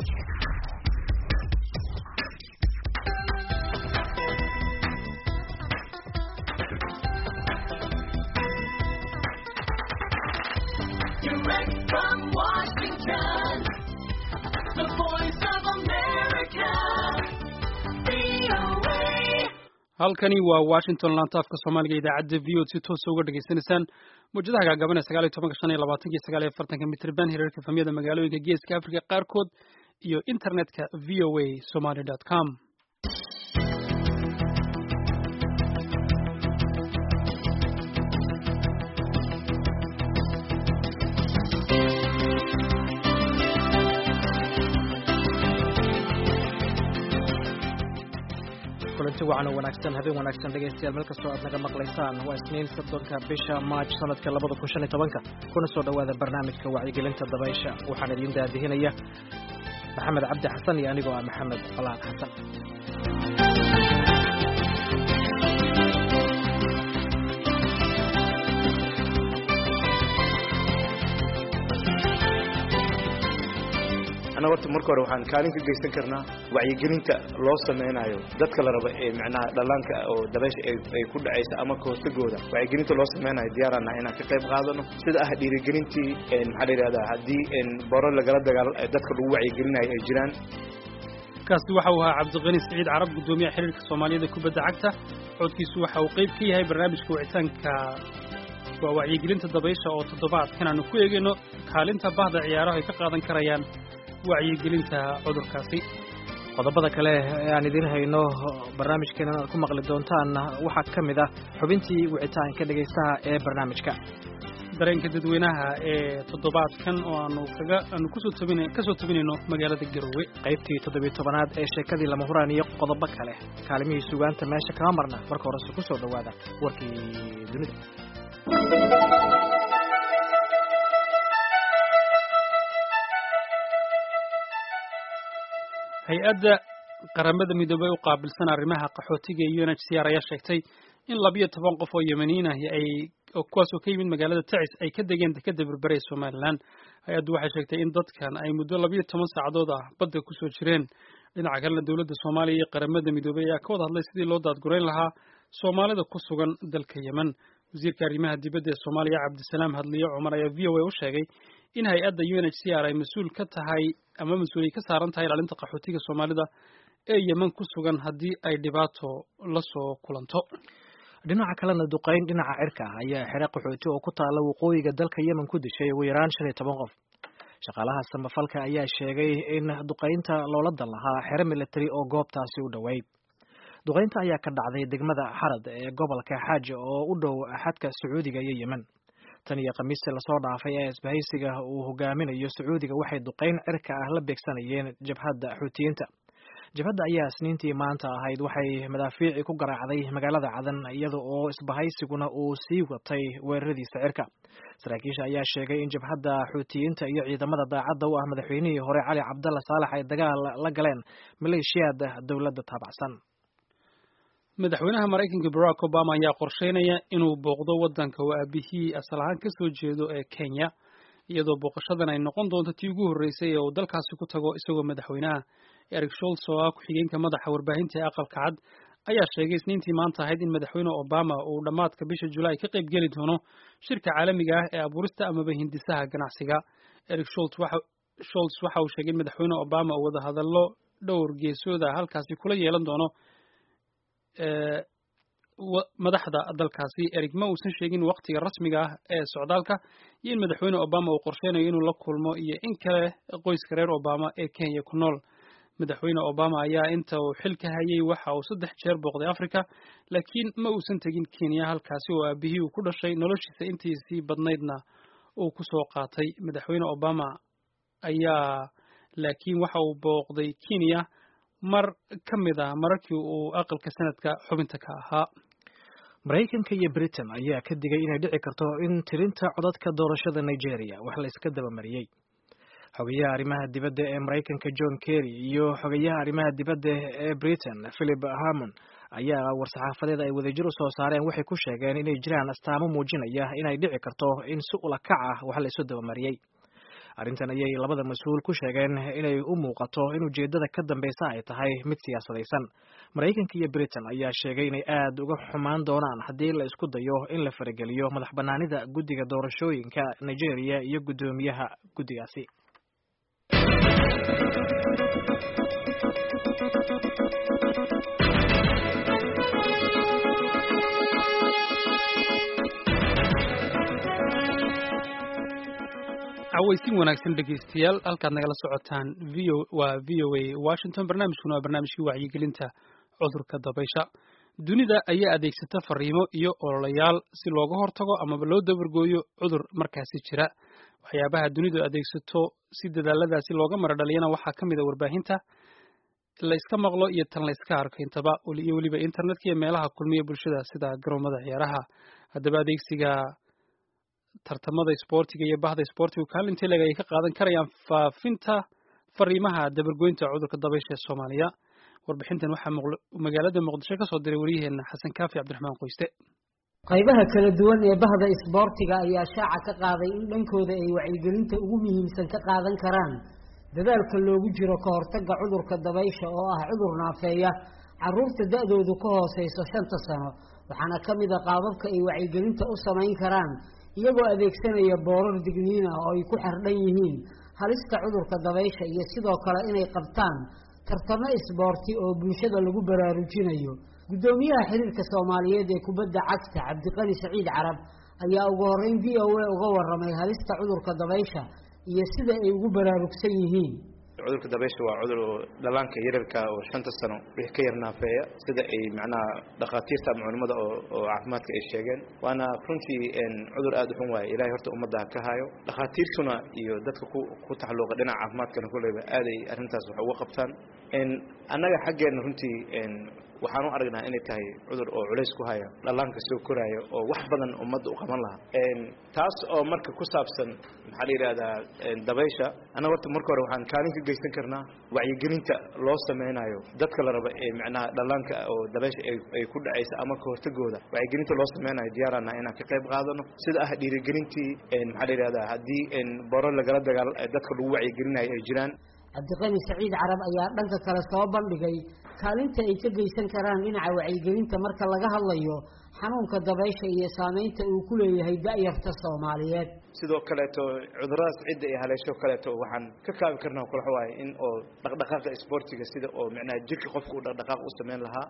Direct from Washington, the voice of America, VOA. halkani waa washington laantaafka soomaaliga idaacadda v o si toosa uga dhegaysanaysaan mawjadaha gaagaaban ee sagaal iyo tobanka shan iyo labaatanka iyo sagaal iyo afartanka mitrban hirarka famiyada magaalooyinka geeska africa qaarkood iyo internetka v o a somaly dot com kulanti wacan oo wanaagsan habeen wanaagsan dhegaystayaal meel kastoo aad naga maqlaysaan waa isniin soddonka bisha maaj sanadka labada kun shan iyo tobanka kuna soo dhowaada barnaamijka wacyigelinta dabaysha waxaan idiin daadihinaya maxamed cabdi xasan iyo anigoo ah maxamed falaan xasan annaga horta marka hore waxaan kaalin ka geysan karnaa wacyigelinta loo sameynayo dadka la rabo ee macnaha dhallaanka oo dabaysha ay ay ku dhacaysa ama kahortagooda wacyigelinta loo sameynayo diyaarana inaan ka qayb qaadano sida ah dhiirigelintii maxaa la yidhahdaa haddii boro lagala dagaal dadka lagu wacyigelinayo ay jiraan kaasi waxa uu ahaa cabdiqani siciid carab guddoomiyaha xiriirka soomaaliyada kubadda cagta codkiisu waxa uu qayb ka yahay barnaamijka wicitaanka waa wacyigelinta dabaysha oo toddobaadkan aanu ku eegayno kaalinta bahda ciyaaraha ay ka qaadan karayaan wacyigelinta cudurkaasi qodobada kale ee aan idiin hayno barnaamijkeena aad ku maqli doontaan waxaa ka mid ah xubintii wicitaanka dhegaystaha ee barnaamijka dareenka dadweynaha ee toddobaadkan oo aanu kaga aanu kusoo tabina kasoo tabinayno magaalada garowe qaybtii toddobiyo tobanaad ee sheekadii lama huraan iyo qodobo kale kaalimihii sugaanta meesha kama marna marka horese ku soo dhowaada warkii dunida hay-adda qaramada midoobey u qaabilsan arrimaha qaxootiga iyo unhcr ayaa sheegtay in labiyo toban qof oo yemaniin ahi ay kuwaas oo ka yimid magaalada tacis ay ka degeen dekeda berbere ee somalilan hay-addu waxay sheegtay in dadkan ay muddo labiyo toban saacadood ah badda kusoo jireen dhinaca kalena dowladda soomaaliya iyo qaramada midoobey ayaa ka wada hadlay sidii loo daadgurayn lahaa soomaalida ku sugan dalka yemen wasiirka arrimaha dibadda ee soomaaliya cabdisalaam hadliyo cumar ayaa v o a u sheegay in hay-adda u n h c r ay mas-uul ka tahay ama mas-uuliyay ka saaran tahay ilaalinta qaxootiga soomaalida ee yemen ku sugan haddii ay dhibaato la soo kulanto dhinaca kalena duqayn dhinaca cirka ah ayaa xere qaxooti oo ku taalla waqooyiga dalka yemen ku dishay ugu yaraan shan iyo toban qof shaqaalaha samafalka ayaa sheegay in duqaynta loola dan lahaa xere military oo goobtaasi u dhoweyd duqaynta ayaa ka dhacday degmada xarad ee gobolka xaaja oo u dhow xadka sacuudiga iyo yemen tan iyo khamiistii lasoo dhaafay ee isbahaysiga uu hogaaminayo sacuudiga waxay duqayn cirka ah la beegsanayeen jabhadda xuutiyiinta jabhadda ayaa isniintii maanta ahayd waxay madaafiici ku garaacday magaalada cadan iyada oo isbahaysiguna uu sii watay weeraradiisa cirka saraakiisha ayaa sheegay in jabhadda xuutiyiinta iyo ciidamada daacadda u ah madaxweynihii hore cali cabdalla saalax ay dagaal la galeen maleeshiyaada dowladda taabacsan madaxweynaha maraykanka barack obama ayaa qorsheynaya inuu booqdo waddanka oo aabihii asal ahaan ka soo jeedo ee kenya iyadoo booqashadan ay noqon doonto tii ugu horreysay ee uu dalkaasi ku tago isagoo madaxweynaha eric sholts oo ah ku-xigeenka madaxa warbaahinta ee aqalka cad ayaa sheegay isniintii maanta ahayd in madaxweyne obama uu dhammaadka bisha julaay ka qayb geli doono shirka caalamiga ah ee abuurista amaba hindisaha ganacsiga eric sholts waxa uu sheegay in madaxweyne obama uu wadahadallo dhowr geesooda halkaasi kula yeelan doono madaxda dalkaasi erig ma uusan sheegin waqtiga rasmiga ah ee socdaalka iyo in madaxweyne obama uu qorsheynayo inuu la kulmo iyo in kale qoyska reer obama ee kenya ku nool madaxweyne obama ayaa inta uu xilka hayay waxa uu saddex jeer booqday africa laakiin ma uusan tegin kenya halkaasi oo aabihii uu ku dhashay noloshiisa intiisii badnaydna uu ku soo qaatay madaxweyne obama ayaa laakiin waxa uu booqday kenya mar ka mid ah mararkii uu aqalka sanadka xubinta ka ahaa maraykanka iyo britain ayaa ka digay inay dhici karto in tirinta codadka doorashada nigeria wax la iska dabamariyey xogayaha arrimaha dibadda ee maraykanka john kerry iyo xogayaha arrimaha dibadda ee britain philip harmon ayaa war-saxaafadeed ay wadajir u soo saareen waxay ku sheegeen inay jiraan astaamo muujinaya inay dhici karto in si ula kac ah wax la isu dabamariyey arrintan ayay labada mas-uul ku sheegeen inay u muuqato in ujeeddada ka dambeysa ay tahay mid siyaasadaysan maraykanka iyo britain ayaa sheegay inay aad uga xumaan doonaan haddii la isku dayo in la farageliyo madax banaanida guddiga doorashooyinka nigeria iyo guddoomiyaha guddigaasi cawaysin wanaagsan dhegaystayaal halkaad nagala socotaan v o waa v o a washington barnaamijkuna waa barnaamijkii wacyigelinta cudurka dabaysha dunida ayaa adeegsata fariimo iyo ololayaal si looga hortago amaba loo dabargooyo cudur markaasi jira waxyaabaha dunidu adeegsato si dadaaladaasi looga mara dhaliyana waxaa ka mid a warbaahinta la iska maqlo iyo tan la iska arko intaba iyo weliba internetka iyo meelaha kulmiya bulshada sida garoomada ciyaaraha haddaba adeegsiga tartamada isboortiga iyo bahda isboortigu kaalinta leg ay ka qaadan karayaan faafinta fariimaha dabargoynta cudurka dabaysha ee soomaaliya warbixintan waxaa magaalada muqdisho ka soo diray waryaheena xasan kaafi cabdiraxmaan qoyste qaybaha kala duwan ee bahda isboortiga ayaa shaaca ka qaaday in dhankooda ay wacyigelinta ugu muhiimsan ka qaadan karaan dadaalka loogu jiro ka hortagga cudurka dabaysha oo ah cudur naafeeya caruurta da-doodu ka hooseyso shanta sano waxaana ka mid a qaababka ay wacyigelinta u samayn karaan iyagoo adeegsanaya boorar digniin ah oo ay ku xardhan yihiin halista cudurka dabaysha iyo sidoo kale inay qabtaan tartamo isboorti oo bulshada lagu baraarujinayo guddoomiyaha xiriirka soomaaliyeed ee kubadda cagta cabdiqani saciid carab ayaa ugu horeyn v o a uga waramay halista cudurka dabaysha iyo sida ay ugu baraarugsan yihiin cudurka dabaysha waa cudur oo dhalaanka yararka oo shanta sano wixii ka yar naafeeya sida ay macnaha dhakhaatiirta ama culimmada oo oo caafimaadka ay sheegeen waana runtii cudur aada u xun waaye ilaahay horta ummadda ka hayo dhakhaatiirtuna iyo dadka ku ku taxalluuqa dhinaca caafimaadkana kulleyba aaday arrintaas wax uga qabtaan annaga xaggeena runtii waxaan u aragnaa inay tahay cudur oo culays ku haya dhallaanka soo koraayo oo wax badan ummadda u qaban lahaa taas oo marka ku saabsan maxaa la yidhahdaa dabaysha annaga horta marka hore waxaan kaalin ka geysan karnaa wacyigelinta loo sameynayo dadka la raba ee macnaha dhallaanka oo dabaysha ay ku dhacaysa ama ka hortagooda wacyigelinta loo sameynayo diyaarana inaan ka qayb qaadano sida ah dhiirigelintii maxaa la yidhahdaa haddii boro lagala dagaal dadka lagu wacyigelinayo ay jiraan cabdiqani saciid carab ayaa dhanka kale soo bandhigay kaalinta ay ka geysan karaan dhinaca wacyigelinta marka laga hadlayo xanuunka dabaysha iyo saameynta uu ku leeyahay da-yarta soomaaliyeed sidoo kaleeto cuduradaas cidda ay haleesho kaleeto waxaan ka kaabi karnaa kulax waaye in oo dhaqdhaqaaqa isboortiga sida oo micnaha jirka qofka uu dhaqdhaqaaq u sameyn lahaa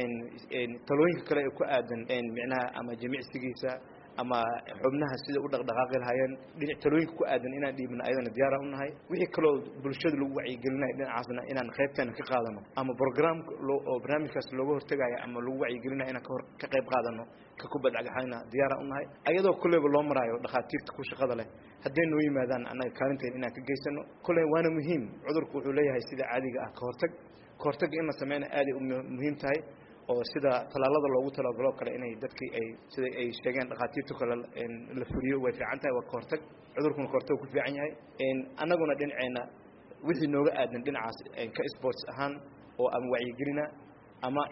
talooyinka kale ee ku aadan micnaha ama jimicsigiisa ama xubnaha sida u dhaqdhaqaaqi lahaayeen dhinac talooyinka ku aadan inaan dhiibna ayadana diyaaraan u nahay wixii kaloo bulshada lagu wacyigelinayo dhinacaasna inaan qaybteena ka qaadano ama programka oo barnaamijkaas looga hortagayo ama lagu wacyigelinayo inaan kahor ka qayb qaadano ka kubadcagaxayna diyaaraan u nahay ayadoo kolleyba loo maraayo dhakhaatiirta ku shaqada leh hadday noo yimaadaan annaga kaalinteena inaan ka geysano kolley waana muhiim cudurku wuxuu leeyahay sida caadiga ah ka hortag ka hortagga in la sameyna aaday u muhiim tahay oo sida talaalada loogu talagalo kale inay dadkii ay sida ay sheegeen dhakhaatiirtu kale la fuliyo way fiican tahay waa kahortag cudurkuna kahortag ku fiican yahay annaguna dhinaceena wixii nooga aadan dhinacaas ka sports ahaan oo ama wacyigelina ama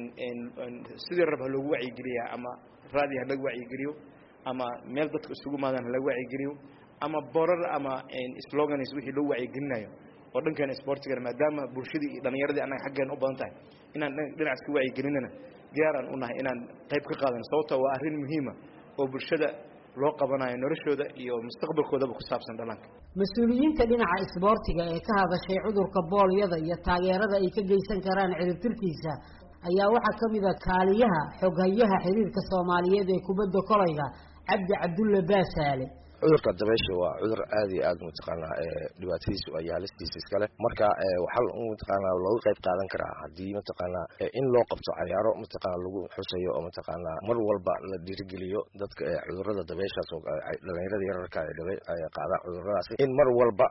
sidii rab ha loogu wacyigeliya ama raadi ha lagu wacyigeliyo ama meel dadka isugu maadaan ha lagu wacyigeliyo ama borar ama slogans wixii loo wacyigelinayo oo dhankeena sportigana maadaama bulshadii iyo dhalinyaradii annaga xaggeena u badan tahay inaan dhinacaas ka wacyigelinana diyaaraan u nahay inaan qayb ka qaadano sababto waa arrin muhiima oo bulshada loo qabanayo noloshooda iyo mustaqbalkoodaba ku saabsan dhallaanka mas-uuliyiinta dhinaca isboortiga ee ka hadashay cudurka boolyada iyo taageerada ay ka geysan karaan ciribtirkiisa ayaa waxaa ka mid a kaaliyaha xoghayaha xiriirka soomaaliyeed ee kubadda kolayga cabdi cabdulle baasaale cudurka dabaysha waa cudur aad iyo aad mataqaanaa dhibaatadiisu ay haalistiisa iskale marka waxaa mataqaanaa looga qayb qaadan karaa haddii mataqaanaa in loo qabto cayaaro mataqaana lagu xusayo oo mataqaanaa mar walba la dhiirigeliyo dadka cudurada dabayshaas oo dhalinyarada yararka qaada cuduradaas in mar walba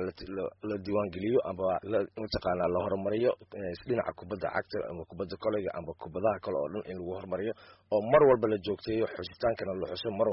la diiwaangeliyo ama mataqaanaa la horumariyo dhinaca kubadda cagta ama kubadda koleyga ama kubadaha kale oo dhan in lagu horumariyo oo mar walba la joogteeyo xusitaankana la xuso mar walba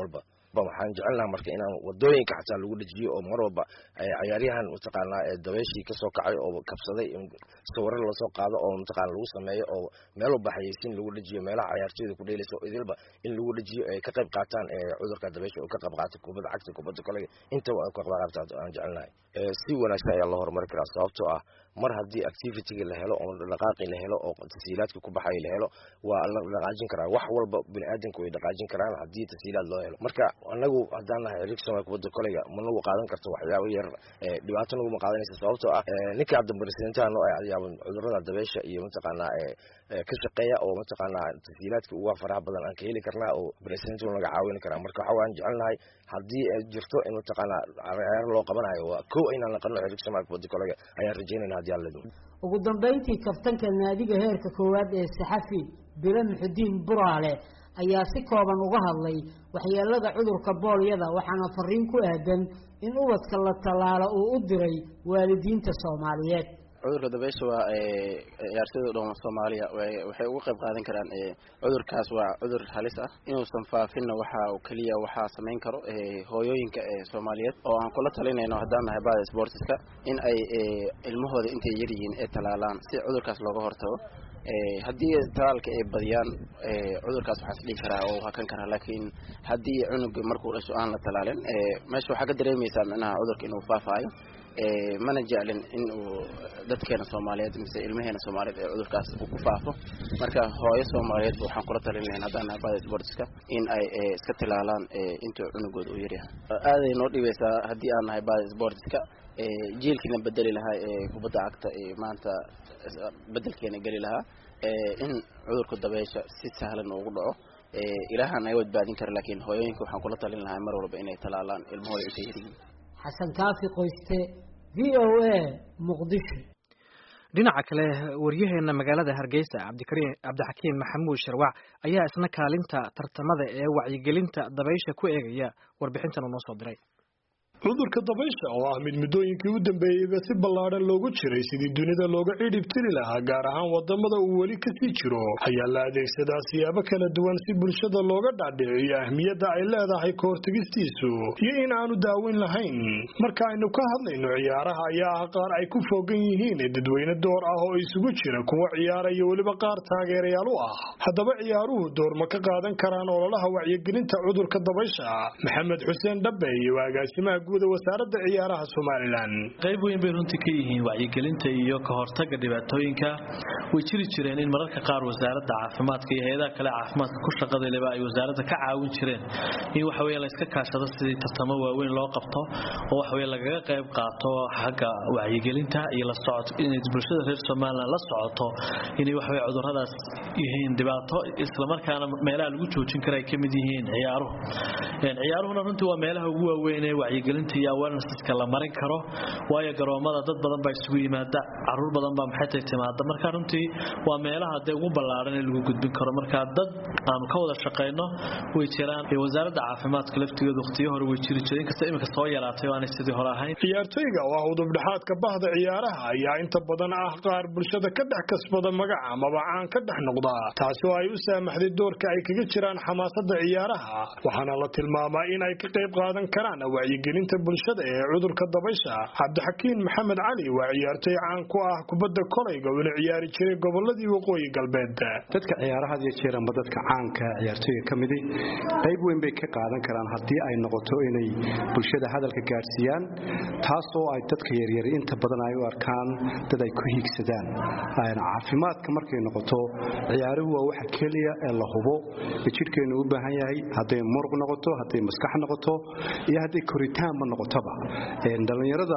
waxaan jecelnaha marka inaan wadooyinka xataa lagu dhejiyo oo mar walba cayaaryahan mataqaanaa dabeeshii kasoo kacay oo kabsaday sawiro lasoo qaado oo mataqaana lagu sameeyo oo meel walba xayeysiin lagu dhejiyo meelaha cayaartooyda ku dheelaysa oo idilba in lagu dhejiyo ay ka qayb qaataan cudurka dabeesha oo ka qayb qaata kubadda cagta kubadda kolega intaba ay ka qayb qaata aan jecelnahay si wanaagsan ayaa loo horumari karaa sababtoo ah mar haddii activityga la helo oo dhaqaaqi la helo oo tasiilaadka ku baxay la helo waa la dhaqaajin karaa wax walba bini aadamka way dhaqaajin karaan haddii tasiilaad loo helo marka anagu haddaan nahay xiriirka soomaaliya kubadda kolayga ma nagu qaadan karto waxyaabo yar dhibaato naguma qaadanaysa sababtoo ah ninka hadda presidentaha noo ayaaba cudurada dabeesha iyo mataqaanaa ka shaqeeya oo mataqaanaa tasiilaadka uga faraha badan aan ka heli karnaa oo president naga caawin karaa marka waxa waan jecelnahay haddii ay jirto in mataqaanaa ciyaaro loo qabanayo waa kow inaan naqano xiriirka soomaaliya kubadda kolayga ayaan rajeynayna haddii alla idmo ugu dambayntii kabtanka naadiga heerka koowaad ee saxafi bilo muxudiin buraale ayaa si kooban uga hadlay waxyeelada cudurka boolyada waxaana fariin ku aadan in ubadka la tallaalo uu u diray waalidiinta soomaaliyeed cudurka dabeysha waa ciyaartooyda dhan soomaaliya waxay uga qayb qaadan karaan cudurkaas waa cudur halis ah inuusan faafinna waxa keliya waxaa samayn karo hooyooyinka soomaaliyeed oo aan kula talinayno haddaan nahay bada sportiska in ay ilmahooda intay yaryihiin ee talaalaan si cudurkaas looga hortago haddii talaalka ay badiyaan cudurkaas waxaa is dhihi karaa oo hakan karaa laakiin haddii cunuga markuu dhasho aan la talaalin meesha waxaa ka dareemaysaa micnaha cudurka inuu faafaayo mana jeclin in uu dadkeena soomaaliyeed mise ilmaheena soomaaliyeed ee cudurkaas uu ku faafo marka hooyo soomaaliyeed waxaan kula talin lahayn haddaan nahay bada sportska in ay iska tilaalaan intuu cunugooda uu yaryahay aaday noo dhibaysaa haddii aan nahay bada sportska jiilkiina bedeli lahaa ee kubadda cagta maanta bedelkeena geli lahaa in cudurka dabeysha si sahlan ugu dhaco ilaahaan naga badbaadin kara laakiin hooyooyinka waxaan kula talin lahaa mar walba inay talaalaan ilmahooda intay yaryihiin xasan kaafi qoyste v o a muqdisho dhinaca kale waryaheena magaalada hargeysa cabdikariin cabdixakiim maxamuud sharwac ayaa isna kaalinta tartamada ee wacyigelinta dabaysha ku eegaya warbixintan uu noo soo diray cudurka dabaysha oo ah mid muddooyinkii u dambeeyeyba si ballaadhan loogu jiray sidii dunida looga cidhib tiri lahaa gaar ahaan wadamada uu weli kasii jiro ayaa la adeegsadaa siyaabo kala duwan si bulshada looga dhaadhiciyo ahmiyadda ay leedahay ka hortegistiisu iyo in aanu daaweyn lahayn marka aynu ka hadlayno ciyaaraha ayaa ah qaar ay ku foogan yihiin dadweyne door ah oo isugu jira kuwa ciyaara iyo weliba qaar taageerayaal u ah haddaba ciyaaruhu door ma ka qaadan karaan ololaha wacyigelinta cudurka dabaysha maxamed xuseen dhabe iyo agaasimaha wasaaradda ciyaaraha somalilan qayb weyn bay runtii ka yihiin wacyigelinta iyo ka hortaga dhibaatooyinka way jiri jireen in mararka qaar wasaaradda caafimaadka iyo hay-adaha kale caafimaadka ku shaqadayleba ay wasaaradda ka caawin jireen in waxa weye layska kaashado sidii tartamo waaweyn loo qabto oo waxa weye lagaga qayb qaato xagga wacyigelinta iyo la socod inay bulshada reer somalilan la socoto inay waxa weye cuduradaas yihiin dhibaato islamarkaana meelaha lagu joojin kara ay ka mid yihiin ciyaaruhu ciyaaruhuna runtii waa meelaha ugu waaweyn ee wacyigelinta iyo awarenessiska la marin karo waayo garoomada dad badan baa isugu yimaada caruur badan baa maxaytay timaada marka runtii waa meelaha dee ugu ballaaran ee lagu gudbin karo marka dad aanu ka wada shaqayno way jiraan wasaaradda caafimaadka laftigeedu waqtiyo hore way jiri jireen inkasta iminka soo yaraatay oo aanay sidii hore ahayn ciyaartoyga oo ah udubdhexaadka bahda ciyaaraha ayaa inta badan ah qaar bulshada ka dhex kasbada magaca amaba caan ka dhex noqda taasi oo ay u saamaxday doorka ay kaga jiraan xamaasada ciyaaraha waxaana la tilmaamaa in ay ka qayb qaadan karaan wacyigelinta bulshada ee cudurka dabaysha cabdixakiin maxamed cali waa ciyaartoy caan ku ah kubadda kolayga uuna ciyaari jiray goboladii waqooyi galbeed dadka ciyaaraha iyo jeer amba dadka caanka ciyaartoyga ka midi qayb weyn bay ka qaadan karaan haddii ay noqoto inay bulshada hadalka gaadhsiiyaan taasoo ay dadka yaryar inta badan ay u arkaan dad ay ku hiigsadaan caafimaadka markay noqoto ciyaaruhu waa waxa keliya ee la hubo ee jidhkeennu u baahan yahay hadday muruq noqoto hadday maskax noqoto iyo hadday koritaanba noqotoba dhallinyarada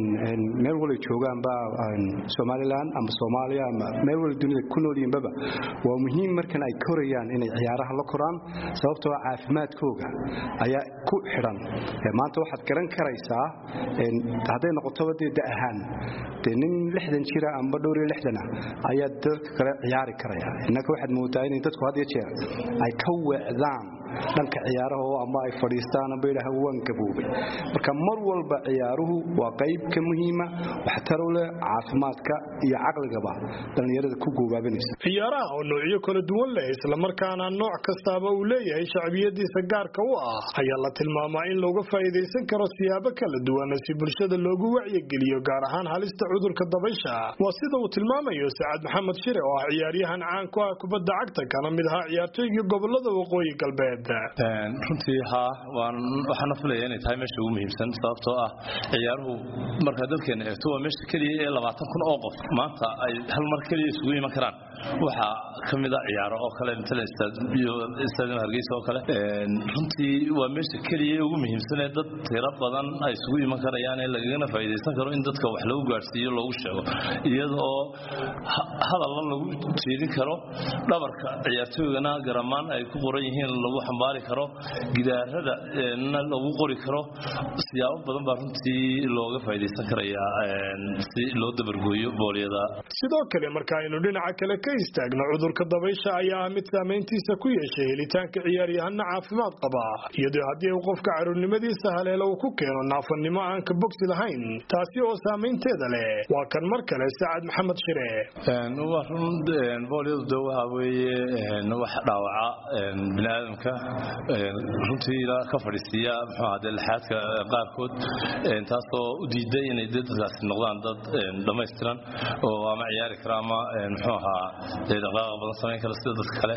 meel walay joogaanba somalilan ama soomaaliya ama meel wala dunida ku noolyihinbaba waa muhiim markan ay korayaan inay ciyaaraha la koraan sababtoo caafimaadkooga ayaa ku xidhan maanta waxaad garan karaysaa hadday noqotoba dee da ahaan dee nin lixdan jira amba dhowr iyo lixdan ah ayaa dadka kale ciyaari karaya innaka waxaad moodaa inay dadku had iyo jeer ay ka weecdaan dhanka ciyaaraha oo ama ay fadhiistaan amba yidhaha waan gaboobay marka mar walba ciyaaruhu waa qayb ka muhiima waxtaro leh caafimaadka iyo caqligaba dhallinyarada ku goobaabanaysa ciyaaraha oo noocyo kala duwan leh islamarkaana nooc kastaaba uu leeyahay shacbiyadiisa gaarka u ah ayaa la tilmaamaa in looga faa'iidaysan karo siyaabo kala duwan si bulshada loogu wacyigeliyo gaar ahaan halista cudurka dabaysha waa sida uu tilmaamayo sacaad maxamed shire oo ah ciyaaryahan caan ku ah kubadda cagta kana mid ahaa ciyaartooygii gobolada waqooyi galbeed runtii haa waxaana filaya inay tahay meesha ugu muhiimsan sababtoo ah ciyaaruhu markaa dalkeena eegto waa meesha keliya ee labaatan kun oo qof maanta ay hal mar keliya isugu iman karaan waxaa ka mid a ciyaaro oo kale stadium hargeysa oo kale runtii waa meesha keliya ee ugu muhiimsan ee dad tiro badan ay isugu iman karayaan ee lagagana faa'iidaysan karo in dadka wax lagu gaadhsiiyo loogu sheego iyada oo hadalla lagu jeedin karo dhabarka ciyaartooygana garamaan ay ku qoran yihiin lagu xambaari karo gidaarada na lagu qori karo siyaabo badan baa runtii looga faa'iidaysan karayaa si loo dabargooyo boolyada sidoo kale marka aynu dhinaca kale ka istaagno cudurka dabaysha ayaa ah mid saamayntiisa ku yeeshay helitaanka ciyaaryahana caafimaad qaba iyadoo haddii uu qofka caruurnimadiisa haleelo uu ku keeno naafannimo aan ka bogsi lahayn taasi oo saamaynteeda leh waa kan mar kale sacad maxamed shire waa run boolyadu de waxa weeye wax dhaawaca bini aadamka runtii ilaa ka fadhiisiiya muxuu ahaa dee lixaadka qaarkood taasoo u diiday inay dadkaasi noqdaan dad dhammaystiran oo ama ciyaari kara ama muxuu ahaa dee dhaqdhaqaaq badan samayn kara sida dadka kale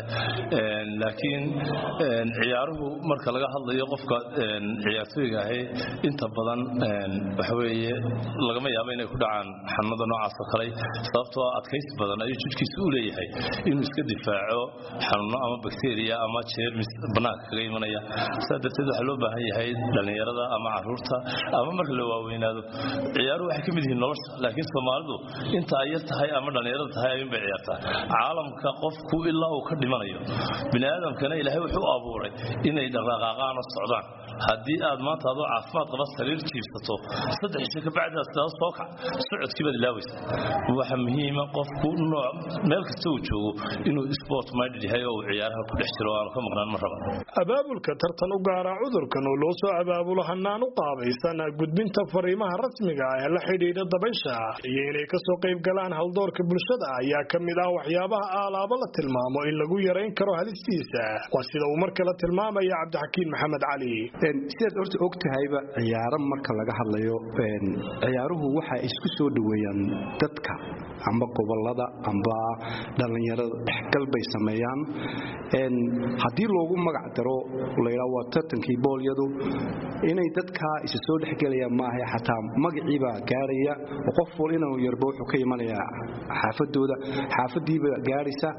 laakiin ciyaaruhu marka laga hadlayo qofka ciyaartooyga ahi inta badan waxa weeye lagama yaabo inay ku dhacaan xanuunada noocaas oo kale sababtoo adkaysi badan ayuu jidhkiisa u leeyahay inuu iska difaaco xanuuno ama bakteriya ama jeermis banaanka kaga imanaya saa darteed waxaa loo baahan yahay dhallinyarada ama caruurta ama marka la waaweynaado ciyaaruhu waxay ka mid yihiin nolosha laakiin soomaalidu inta ay yar tahay ama dhallinyarada tahay ayuun bay ciyaartaa caalamka qofku ilaa uu ka dhimanayo bini aadamkana ilaahay wuxuu u abuuray inay dhaqaaqaaqaan oo socdaan haddii aad maanta adoo caafimaad qaba sariir jiibsato saddex isha ka bacdi aad sidaas soo kac socodkii baad ilaawaysa waxa muhiima qofku nooc meel kasta uu joogo inuu sport minded yahay oo uu ciyaaraha ku dhex jiro aanu ka maqnaan ma raba abaabulka tartan u gaara cudurkan oo loo soo abaabulo hanaan u qaabaysan gudbinta fariimaha rasmiga ah ee la xidhiidha dabaysha iyo inay kasoo qayb galaan haldoorka bulshada ayaa ka mid ah waxyaabaha aalaabo la tilmaamo in lagu yarayn karo halistiisa waa sida uu mar kale tilmaamaya cabdixakiin maxamed cali sidaad horta og tahayba ciyaaro marka laga hadlayo ciyaaruhu waxay isku soo dhoweeyaan dadka amba gobolada amba dhallinyarada dhexgal bay sameeyaan haddii loogu magac daro laydhaa waa tartankii boolyadu inay dadkaa isa soo dhexgelayaan maaha xataa magaciibaa gaaraya oo qof wal inuu yarba wuxuu ka imanayaa xaafadooda xaafadiiba gaaraysa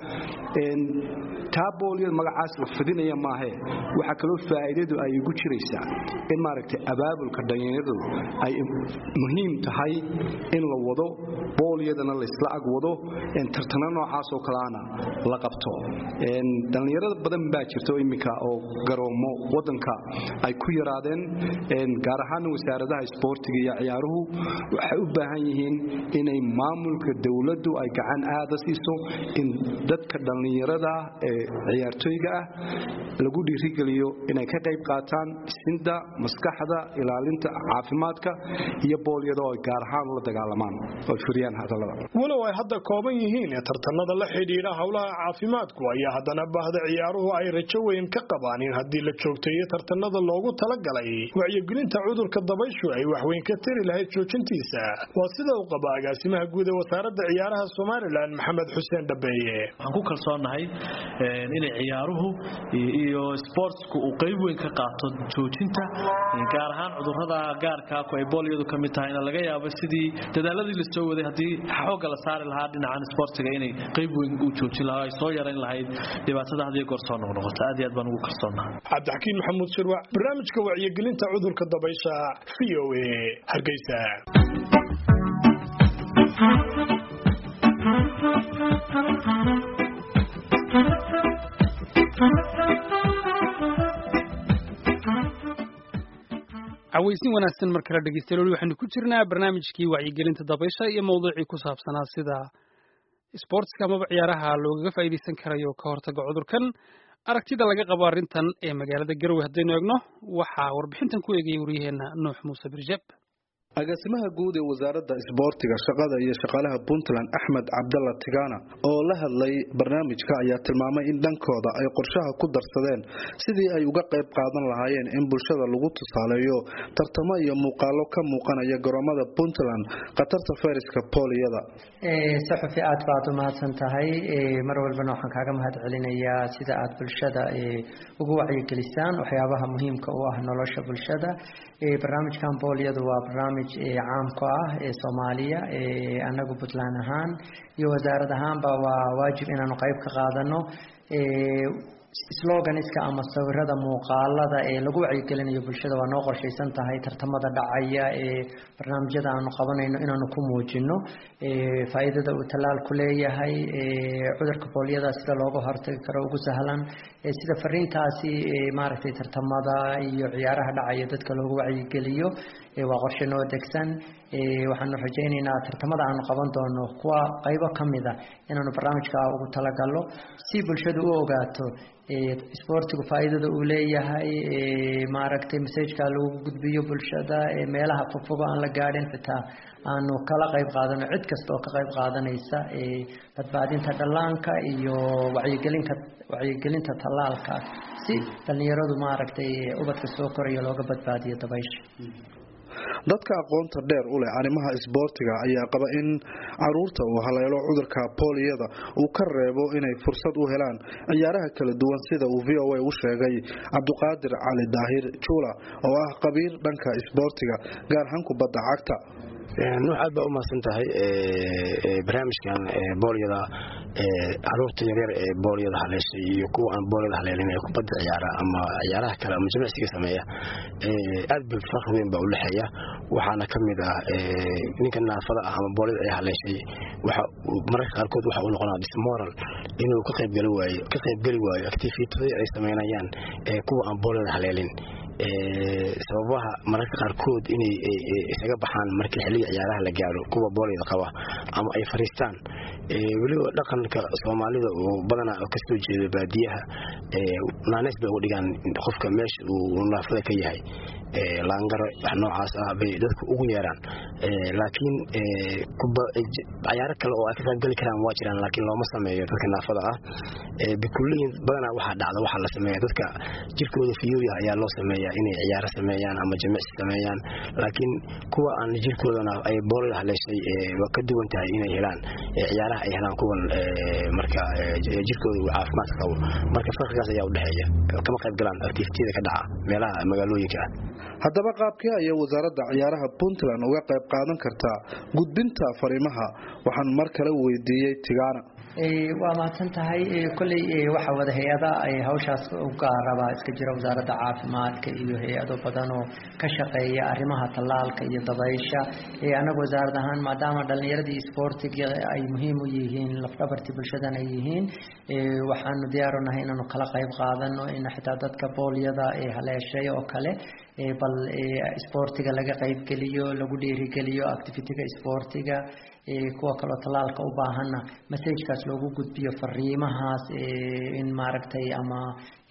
taa boolyada magacaas la fidinaya maahe waxaa kaloo faa'iidadu ay ugu jiraysaa in maaragtay abaabulka dhallinyaradu ay muhiim tahay in la wado boolyadana laysla ag wado tartano noocaas oo kaleana la qabto dhallinyarada badan baa jirta iminka oo garoomo wadanka ay ku yaraadeen gaar ahaana wasaaradaha isboortiga iyo ciyaaruhu waxay u baahan yihiin inay maamulka dowladdu ay gacan aada siiso in dadka dhallinyarada ee ciyaartooyga ah lagu dhiirigeliyo inay ka qayb qaataan isinda maskaxda ilaalinta caafimaadka iyo boolyada oo ay gaar ahaan ula dagaalamaan oo furiyaan hadallada walow ay hadda kooban yihiin ee tartanada la xidhiidha howlaha caafimaadku ayaa haddana baahda ciyaaruhu ay rajo weyn ka qabaan in haddii la joogteeyo tartanada loogu talagalay wacyigelinta cudurka dabayshu ay waxweyn ka tari lahayd joojintiisa waa sida uu qaba agaasimaha guud ee wasaaradda ciyaaraha somalilan maxamed xuseen dhabeeye waxaan ku kalsoonahay inay ciyaaruhu iyo sportsku uu qayb weyn ka qaato joojinta gaar ahaan cudurada gaarka ay boolyadu ka mid tahayna laga yaabo sidii dadaaladii la soo waday haddii xoogga la saari lahaa dhinacan sportiga inay qayb weyn u joojin lahaa ay soo yarayn lahayd dhibaatada hadiyo goor soo noqnoqota aad iyo aad baan ugu kalsoonahay cabdixakiin maxamuud shirwac barnaamijka wacyigelinta cudurka dabaysha v o a hargeysa cawaysin wanaagsan mar kale dhegeystayaal weli waxaynu ku jirnaa barnaamijkii wacyigelinta dabaysha iyo mawduucii ku saabsanaa sida sportska amaba ciyaaraha loogaga faa'iidaysan karayo ka hortaga cudurkan aragtida laga qabo arrintan ee magaalada garowe haddaynu eegno waxaa warbixintan ku eegayay waryaheena nuux muuse birjeb agaasimaha guud ee wasaaradda isboortiga shaqada iyo shaqaalaha puntland axmed cabdalla tigana oo la hadlay barnaamijka ayaa tilmaamay in dhankooda ay qorshaha ku darsadeen sidii ay uga qayb qaadan lahaayeen in bulshada lagu tusaaleeyo tartamo iyo muuqaalo ka muuqanaya garoomada puntland khatarta fayraska booliyada saxufi aad baad u mahadsan tahay mar walbana waxaan kaaga mahad celinayaa sida aad bulshada ugu wacyigelisaan waxyaabaha muhiimka u ah nolosha bulshada barnaamijkan booliyadu waa barnaamij caamka ah ee soomaaliya anagu puntland ahaan iyo wasaarad ahaanba waa waajib inaanu qayb ka qaadano sloganiska ama sawirada muuqaalada ee lagu wacyigelinayo bulshada waa noo qorshaysan tahay tartamada dhacaya ee barnaamijyada aanu qabanayno inaanu ku muujino faa-iidada uu tallaalku leeyahay cudurka booliyada sida looga hortagi karo ugu sahlan sida fariintaasi maaragtay tartamada iyo ciyaaraha dhacaya dadka loogu wacyigeliyo waa qorshe noo degsan waxaanu rajaynaynaa tartamada aanu qaban doono kuwa qaybo ka mid a inaanu barnaamijka ugu talagalo si bulshadu u ogaato isboortigu faa-iidada uu leeyahay maaragtay masajka lagu gudbiyo bulshada meelaha fogfogo aan la gaadhin xitaa aanu kala qayb qaadano cid kasta oo ka qayb qaadanaysa badbaadinta dhallaanka iyo wacyigelinka wacyigelinta tallaalka si dhallinyaradu maaragtay ubadka soo koraya looga badbaadiyo dabaysha dadka aqoonta dheer u leh arrimaha isboortiga ayaa qaba in caruurta uu haleelo cudurka booliyada uu ka reebo inay fursad u helaan ciyaaraha kala duwan sida uu v o a u sheegay cabduqaadir cali daahir juula oo ah qabiir dhanka isboortiga gaar ahaan kubadda cagta nuux aad baa u mahadsan tahay barnaamijkan boolyada caruurta yaryar ee boolyada haleeshay iyo kuwa aan boolyada haleelin ee kubadda ciyaara ama ciyaaraha kale ama jimicsiga sameeya aad ba farqi weyn baa u dhexeeya waxaana ka mid ah ninka naafada ah ama boolyada ay haleeshay waxa mararka qaarkood waxa uu noqonaa dismoral inuu ka qaybgeli waayo ka qaybgeli waayo activitadii ay sameynayaan kuwa aan boolyada haleelin sababaha mararka qaarkood inay isaga baxaan markii xilliga ciyaaraha la gaaro kuwa boolyada qaba ama ay fariistaan weliba dhaqanka soomaalida oo badanaa kasoo jeeda baadiyaha naaneys bay uga dhigaan qofka meesha uu naafada ka yahay laangaro wax noocaas ah bay dadku ugu yeeraan laakiin cayaaro kale oo ay ka qaybgeli karaan waa jiraan laakiin looma sameeyo dadka naafada ah bikulliyin badanaa waxaa dhacda waxaa la sameeya dadka jirkooda fiyooya ayaa loo sameeya inay ciyaaro sameeyaan ama jimicsi sameeyaan laakiin kuwa aan jirkoodana ay boolada haleeshay waa ka duwan tahay inay helaan ciyaaraha ay helaan kuwan marka jirkooda uu caafimaadka qabo marka farqigaas ayaa udhexeeya kama qayb galaan activitiyada ka dhaca meelaha magaalooyinka ah haddaba qaabkee ayay wasaaradda ciyaaraha puntland uga qayb qaadan kartaa gudbinta fariimaha waxaan mar kale weydiiyey tigaana waa mahadsan tahay kolley waxaa wada hay-ada hawshaas u gaaraba iska jira wasaaradda caafimaadka iyo hay-ado badan oo ka shaqeeya arrimaha tallaalka iyo dabaysha annaga wasaarad ahaan maadaama dhallinyaradii isboortiga ay muhiim u yihiin lafdhabartii bulshadan ay yihiin waxaanu diyaaru nahay inaanu kala qayb qaadano in xitaa dadka boolyada haleeshay oo kale bal isboortiga laga qaybgeliyo lagu dhiirigeliyo activitiga isboortiga kuwa kaloo tallaalka u baahanna masajkaas loogu gudbiyo fariimahaas in maaragtay ama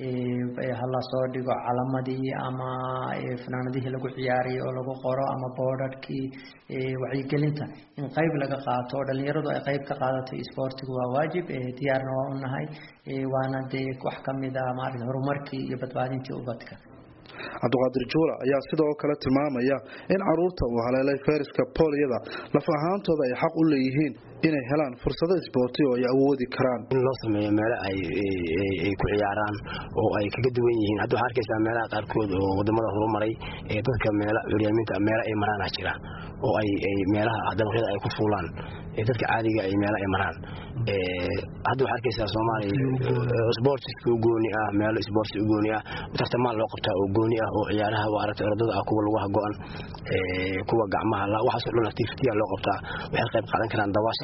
hala soo dhigo calamadii ama fanaanadihii lagu ciyaariyay oo lagu qoro ama boodhadhkii wacyigelinta in qayb laga qaato oo dhallinyaradu ay qayb ka qaadato isboortigu waa waajib diyaarna waa u nahay waana dee wax ka mid a maaragta horumarkii iyo badbaadintii ubadka cabdiqaadir juula ayaa sidoo kale tilmaamaya in caruurta uu haleelay fayraska booliyada laf ahaantooda ay xaq u leeyihiin inay helaan fursado isboorti oo ay awoodi karaan in loo sameeyo meelo ay ku ciyaaraan oo ay kaga duwan yihiin hadda waxaa arkaysaa meelaha qaarkood oo wadamada horumaray ee dadka meela curyaaminta meelo ay maraana jira oo ay meelaha dabaqyada ay ku fuulaan dadka caadiga ay meelo ay maraan hadda waxaa arkaysaa soomaaliya sportiska u gooni ah meelo sports u gooni ah tartamaan loo qabtaa oo gooni ah oo ciyaaraha waa aragtay orodada ah kuwa lagu hago-an kuwa gacmaha waxaasoo dhan activitya loo qabtaa waxay qayb qaadan karaan dawaasha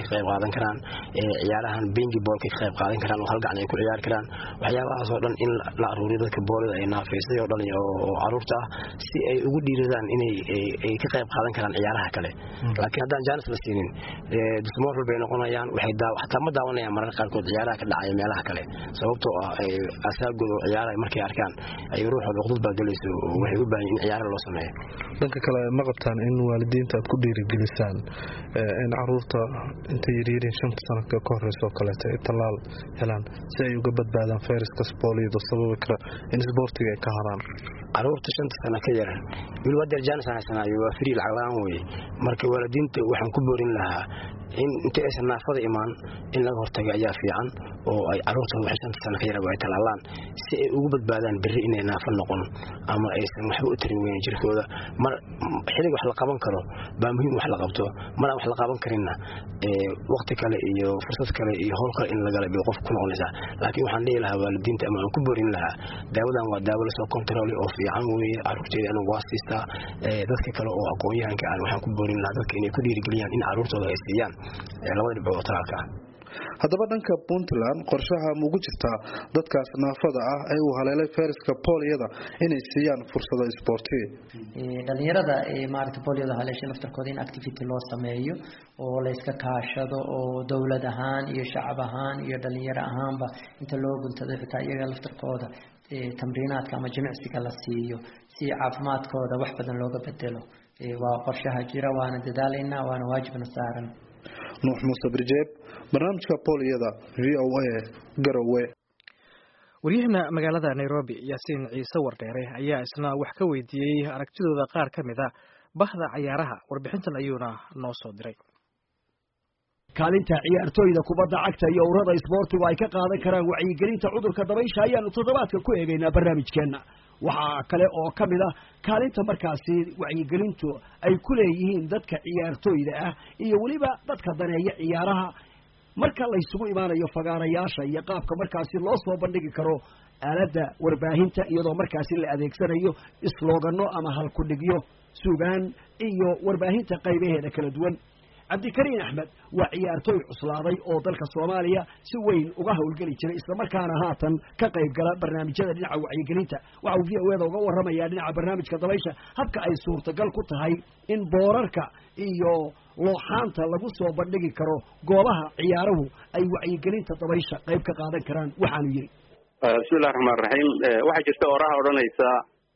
ka qayb qaadan karaan ciyaarahan bingi boolka ka qayb qaadan karaan oo hal gacan ay ku ciyaari karaan waxyaabahaas oo dhan in la aruuriyo dadka boolida ay naafaysay oo dhan oo caruurta ah si ay ugu dhiiradaan inay ay ka qayb qaadan karaan ciyaaraha kale laakiin haddaan jaanis la siinin dusmoorfal bay noqonayaan waxay xataa ma daawanayaan mararka qaarkood ciyaaraha ka dhacaya meelaha kale sababtoo ah asaagooda oo ciyaaraha markay arkaan ay ruuxooda uqdad baa gelayso waxay u baahan in ciyaaraha loo sameeyo dhanka kale ma qabtaan in waalidiinta aad ku dhiirigelisaan in caruurta intay yaryihiin shanta sano ka horeysa oo kaleeto ay tallaal helaan si ay uga badbaadaan fayraska sbooliyada sababi kara in isboortiga ay ka haraan caruurta shanta sano ka yar weliba adeer jaanis aan haysanaayo waa frii lacag la-aan weye marka waalidiinta waxaan ku boorin lahaa in inta aysan naafada imaan in laga hortaga ayaa fiican oo ay caruurtooda waxay shanta sano ka yaraba ay talaalaan si ay ugu badbaadaan berri inay naafo noqon ama aysan waxba u tarin weyn jirkooda mar xilliga wax la qaban karo baa muhiim wax la qabto mar aan wax la qaban karinna waqti kale iyo fursad kale iyo howl kale in lagala bay qof ku noqonaysaa laakiin waxaan dhihi lahaa waalidiinta ama aan ku boorin lahaa daawadan waa daawo lasoo kontaroolay oo fiican weeye caruurteeda anagu waa siistaa dadka kale oo aqoon-yahanka aan waxaan ku boorin lahaa dadka inay ku dhiirigeliyaan in caruurtooda ay siiyaan labada dhibcood oo talaalka ah haddaba dhanka puntland qorshaha ma ugu jirtaa dadkaas naafada ah ee uu haleelay fayraska booliyada inay siiyaan fursado isboorti dhalinyarada maarata booliyada haleeshay laftarkooda in activity loo sameeyo oo layska kaashado oo dowlad ahaan iyo shacab ahaan iyo dhalinyaro ahaanba inta loo guntado xitaa iyaga laftarkooda tamriinaadka ama jimicsiga la siiyo si caafimaadkooda wax badan looga bedelo waa qorshaha jira waana dadaalaynaa waana waajibna saaran nuux muuse birjeeb barnaamijka booliyada v o a garowe waryahana magaalada nairobi yaasiin ciise wardheere ayaa isna wax ka weydiiyey aragtidooda qaar ka mid a bahda cayaaraha warbixintan ayuuna noo soo diray kaalinta ciyaartooyda kubadda cagta iyo urada isboortigu ay ka qaadan karaan wacyigelinta cudurka dabaysha ayaanu toddobaadka ku eegaynaa barnaamijkeenna waxaa kale oo ka mid ah kaalinta markaasi wacyigelintu ay ku leeyihiin dadka ciyaartooyda ah iyo weliba dadka daneeya ciyaaraha marka laysugu imaanayo fagaarayaasha iyo qaabka markaasi loo soo bandhigi karo aaladda warbaahinta iyadoo markaasi la adeegsanayo islooganno ama halkudhigyo sugaan iyo warbaahinta qaybaheeda kala duwan cabdikariin axmed waa ciyaartooy cuslaaday oo dalka soomaaliya si weyn uga howlgeli jiray islamarkaana haatan ka qayb gala barnaamijyada dhinaca wacyigelinta waxa uu v o eda uga warramayaa dhinaca barnaamijka dabaysha habka ay suurtagal ku tahay in boorarka iyo looxaanta lagu soo bandhigi karo goobaha ciyaaruhu ay wacyigelinta dabaysha qayb ka qaadan karaan waxaanu yidhi bismillahi raxmaan raxiim waxaa jirta oraha odhanaysa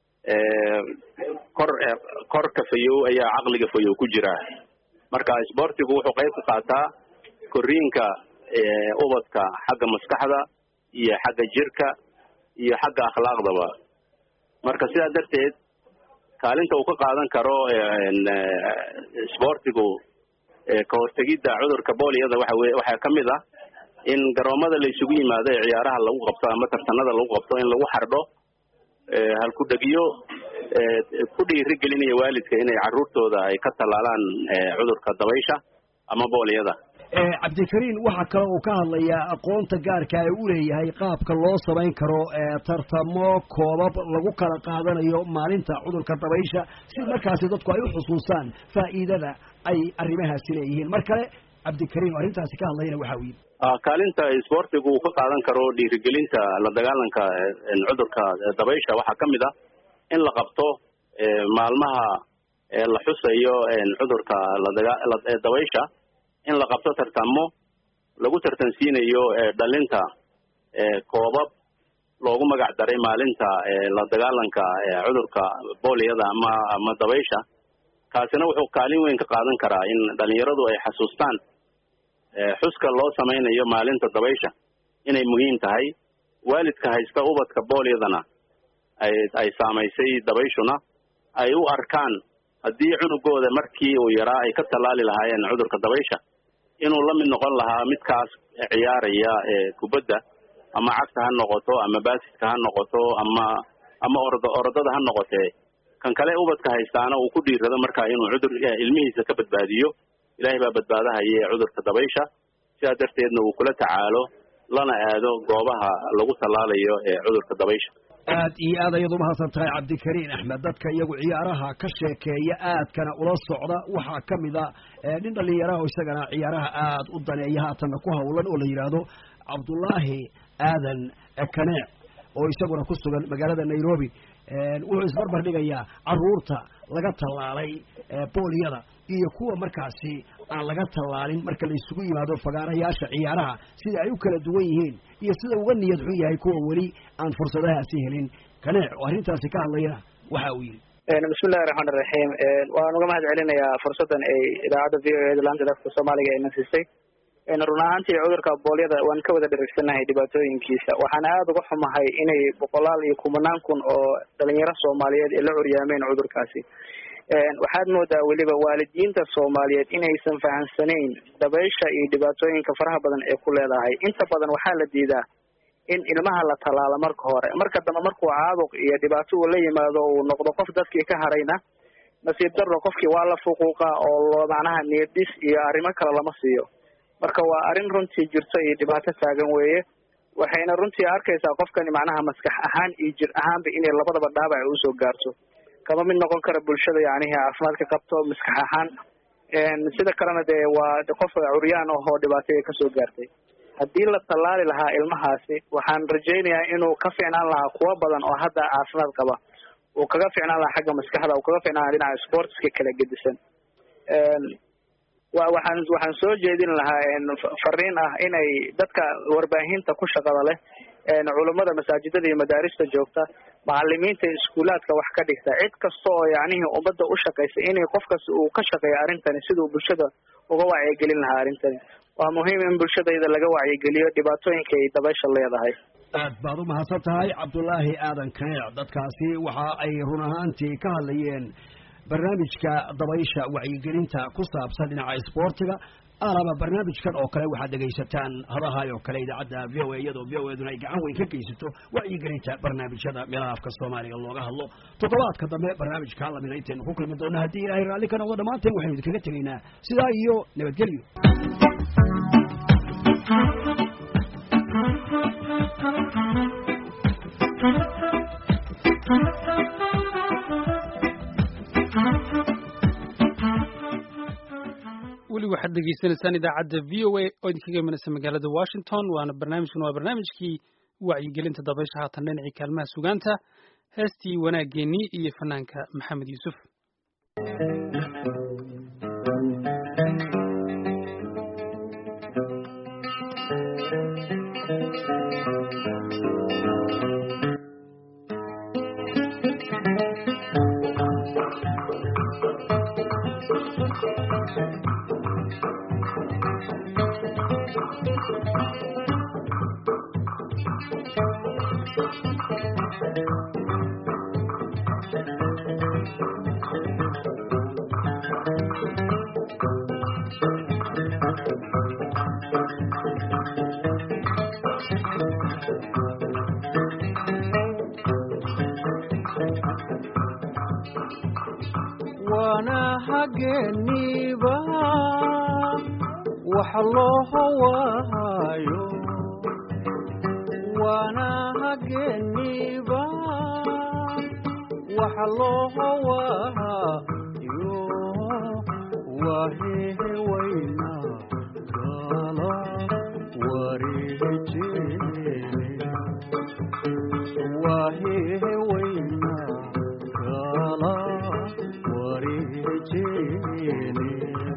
kor korka fayow ayaa caqliga fayow ku jira marka isboortigu wuxuu qayb ka qaataa koriinka ubadka xagga maskaxda iyo xagga jirka iyo xagga akhlaaqdaba marka sidaa darteed kaalinta uu ka qaadan karo isboortigu ka hortegidda cudurka booliyada waxa weye waxaa ka mid ah in garoomada la isugu yimaado ee ciyaaraha lagu qabto ama tartanada lagu qabto in lagu xardho halkudhegiyo ku dhiiri gelinaya waalidka inay caruurtooda ay ka tallaalaan cudurka dabaysha ama booliyada cabdikariin waxaa kale uu ka hadlayaa aqoonta gaarka ee u leeyahay qaabka loo samayn karo tartamo koobab lagu kala qaadanayo maalinta cudurka dabaysha si markaasi dadku ay u xusuustaan faa'iidada ay arrimahaasi leeyihiin mar kale cabdikariin oo arrintaasi ka hadlayana waxa uu yidhi kaalinta isboortigu uu ka qaadan karo dhiirigelinta la dagaalanka cudurka dabaysha waxaa ka mid ah in la qabto maalmaha la xusayo cudurka ladabaysha in la qabto tartamo lagu tartansiinayo dhalinta koobab loogu magac daray maalinta la dagaalanka cudurka booliyada ama ama dabaysha kaasina wuxuu kaalin weyn ka qaadan karaa in dhalinyaradu ay xasuustaan xuska loo samaynayo maalinta dabaysha inay muhiim tahay waalidka haysta ubadka booliyadana ay ay saamaysay dabayshuna ay u arkaan haddii cunugooda markii uu yaraa ay ka tallaali lahaayeen cudurka dabaysha inuu la mid noqon lahaa midkaas ciyaaraya kubadda ama cagta ha noqoto ama baasidka ha noqoto ama ama ordo orodada ha noqotee kan kale ubadka haystaana uu ku dhiirado markaa inuu cudur ilmihiisa ka badbaadiyo ilaahay baa badbaadahaye cudurka dabaysha sidaa darteedna uu kula tacaalo lana aado goobaha lagu tallaalayo ee cudurka dabaysha aad iyo aad ayaad umahadsan tahay cabdikariin axmed dadka iyagu ciyaaraha ka sheekeeya aadkana ula socda waxaa ka mid a nin dhalinyaraha oo isagana ciyaaraha aad u daneeya haatanna ku hawlan oo la yidhaahdo cabdullaahi aadan kaneec oo isaguna ku sugan magaalada nairobi wuxuu isbarbar dhigayaa caruurta laga tallaalay booliyada iyo kuwa markaasi aan laga tallaalin marka la isugu yimaado fagaarayaasha ciyaaraha sida ay u kala duwan yihiin iyo sida uga niyad xun yahay kuwa weli aan fursadahaasi helin kaneec oo arrintaasi ka hadlayana waxa uu yidhi bismillahi raxmaan iraxiim waan uga mahad celinayaa fursaddan ay idaacadda v o e da laanta dadka soomaaliga ayna siisay run ahaantii cudurka boolyada waan ka wada dhirigsanahay dhibaatooyinkiisa waxaana aada uga xumahay inay boqolaal iyo kumanaan kun oo dhalinyaro soomaaliyeed ay la curyaameen cudurkaasi waxaad moodaa weliba waalidiinta soomaaliyeed inaysan fahamsanayn dabaysha iyo dhibaatooyinka faraha badan ee ku leedahay inta badan waxaa la diidaa in ilmaha la tallaalo marka hore marka dambe markuu caabuq iyo dhibaato uu la yimaado uu noqdo qof dadkii ka harayna nasiib darro qofkii waa la fuquuqa oo macnaha niyadis iyo arrimo kale lama siiyo marka waa arrin runtii jirto iyo dhibaato taagan weeye waxayna runtii arkaysaa qofkani macnaha maskax ahaan iyo jir ahaanba inay labadaba dhaabac ay usoo gaarto kama mid noqon kara bulshada yacnihi caafimaadka qabto maskax ahaan sida kalena dee waa qof curyaan ahoo dhibaataya kasoo gaartay haddii la tallaali lahaa ilmahaasi waxaan rajaynayaa inuu ka fiicnaan lahaa kuwo badan oo hadda caafimaad qaba uu kaga fiicnaan lahaa xagga maskaxda uu kaga fiicnaan lahaa dhinaca sportska kala gedisan wa waxaan waxaan soo jeedin lahaa fariin ah inay dadka warbaahinta ku shaqada leh culummada masaajidada iyo madaarista joogta macalimiinta iskuulaadka wax ka dhigta cid kasta oo yacnihii ummadda u shaqaysa inay qof kasta uu ka shaqeeyo arrintani siduu bulshada uga wacyigelin lahaa arrintani waa muhiim in bulshadayda laga wacyigeliyo dhibaatooyinka ay dabaysha leedahay aad baad u mahadsan tahay cabdulaahi aadan kaneec dadkaasi waxa ay run ahaantii ka hadlayeen barnaamijka dabaysha wacyigelinta ku saabsan dhinaca isboortiga alaba barnaamijkan oo kale waxaad dhegaysataan hadahay oo kale idaacadda v o a iyadoo v o eduna ay gacan weyn ka geysato wacyigelinta barnaamijyada meelaha afka soomaaliga looga hadlo toddobaadka dambe barnaamijka lamina intaynu ku kulmi doona haddii ilaahay raalli ka noqdo dhammaanteen waxaynu idinkaga tegaynaa sidaa iyo nabadgelyo weli waxaad dhegaysanaysaan idaacadda v o a oo idinkaga imanaysa magaalada washington waana barnaamijkan waa barnaamijkii wacyigelinta dabaysha haatan dhinacii kaalmaha sugaanta heestii wanaaggeenii iyo fanaanka maxamed yuusuf waana hageeniiba wax loo hawaayo waana hageeniiba wax loo hawaayo wahehe wayna gala wareejene wahehe wayna gala wareejene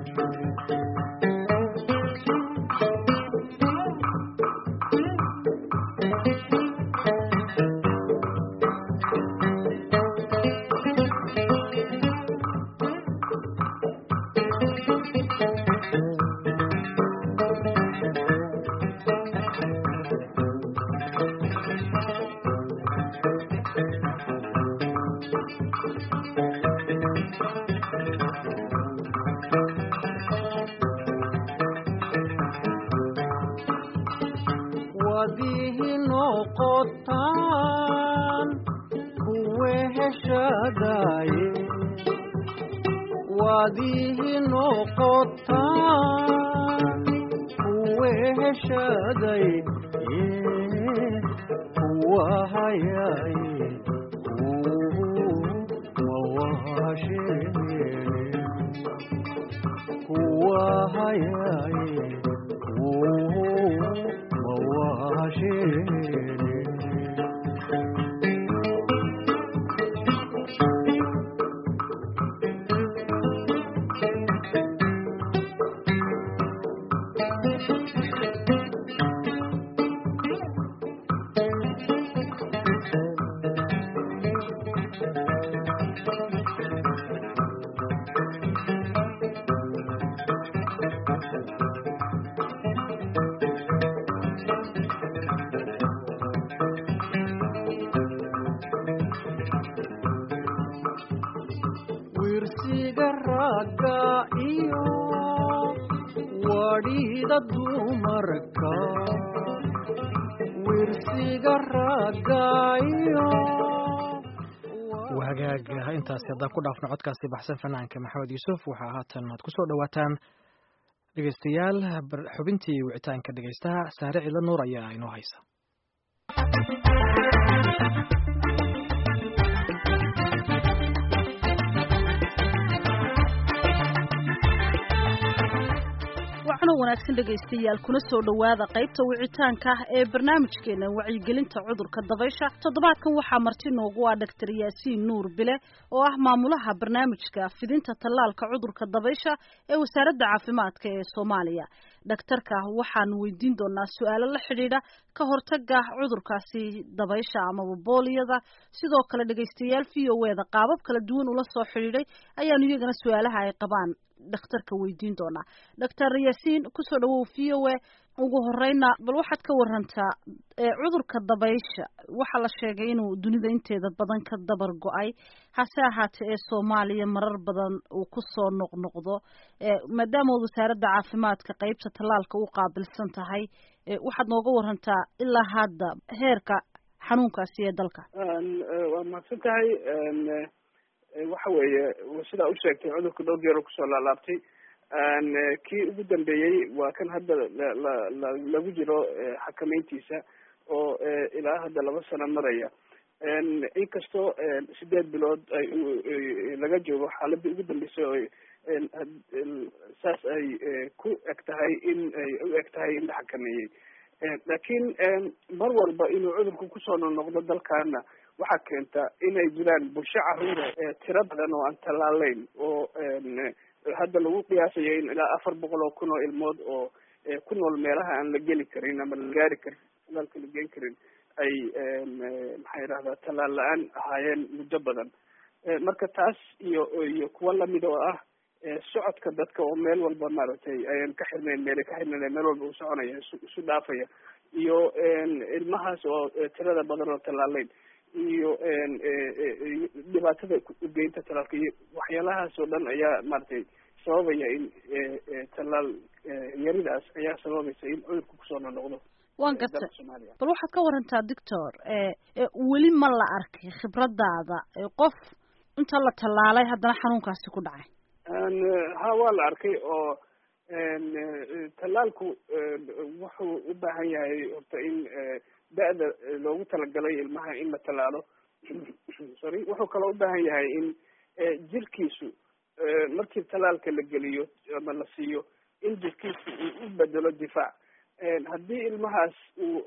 wadihi noqotaan kuwe heshadaye wadihi noqotaan weheshaday kuwa hayay mawahashene kuwa hayay mawahashene wirsiga ragga iyo wadhida dumarka wirsiga ragga iyo wahagaaga intaasi haddaan ku dhaafno codkaasi baxsan fanaanka maxamed yuusuf waxaa haatan aad kusoo dhawaataan dhegeystayaal bar- xubintii wicitaanka dhegeystaha saare cilo nuur ayaa inoo haysa waxaana wanaagsan dhegaystayaal kuna soo dhowaada qaybta wicitaanka ah ee barnaamijkeena wacyigelinta cudurka dabaysha toddobaadkan waxaa marti noogu ah dhaktar yaasiin nuur bile oo ah maamulaha barnaamijka fidinta tallaalka cudurka dabaysha ee wasaaradda caafimaadka ee soomaaliya dhaktarka waxaan weydiin doonaa su-aalo la xidhiidha ka hortaga cudurkaasi dabaysha amaba booliyada sidoo kale dhegaystayaal v o eda qaabab kala duwan ula soo xidhiidhay ayaanu iyagana su-aalaha ay qabaan dhakhtarka weydiin doonaa doctor yaasiin kusoo dhawow v o a ugu horeyna bal waxaad ka warantaa cudurka dabaysha waxaa la sheegay inuu dunida inteeda badan ka dabar go-ay hase ahaatee ee soomaaliya marar badan uu kusoo noqnoqdo maadaama ood wasaaradda caafimaadka qeybta tallaalka u qaabilsan tahay waxaad nooga warantaa ilaa hadda heerka xanuunkaasi ee dalka waa mahadsan tahay waxa weeye sidaa u sheegtay cudurka dhowr jeer oo kusoo laalaabtay kii ugu dambeeyey waa kan hadda la lagu jiro xakameyntiisa oo ilaa hadda laba sano maraya inkastoo sideed bilood ay laga joogo xaaladii ugu dambeysay oo saas ay ku eg tahay in ay u eg tahay in la xakameeyey laakiin mar walba inuu cudurku kusoo noqnoqdo dalkaana waxaa keenta inay jiraan bulsho caruura tiro badan oo aan tallaaleyn oo hadda lagu qiyaasayo in ilaa afar boqol oo kun oo ilmood oo ku nool meelaha aan la geli karin ama la gaari karin talaalka la geen karin ay maxaa yidhahdaa tallaal la-aan ahaayeen muddo badan marka taas iyo iyo kuwo lamid oo ah socodka dadka oo meel walba maaragtay ayan ka xirnayn meelay ka xirnayn meel walba uu soconaya isu isu dhaafaya iyo ilmahaas oo tirada badan oo tallaaleyn iyo dhibaatada ugeynta talaalka iyo waxyaalahaas oo dhan ayaa maaragtay sababaya in tallaal yaridaas ayaa sababaysa in cudurku kusoo noqnoqdo waan gartay bal waxaad ka warantaa doctor weli ma la arkay khibradaada qof inta la tallaalay haddana xanuunkaasi ku dhacay ha waa la arkay oo tallaalku wuxuu u baahan yahay horta in da-da loogu talagalay ilmaha in la tallaalo sorry wuxuu kaloo u baahan yahay in jirkiisu markii tallaalka la geliyo ama la siiyo in jirkiisu uu u bedelo difaac haddii ilmahaas uu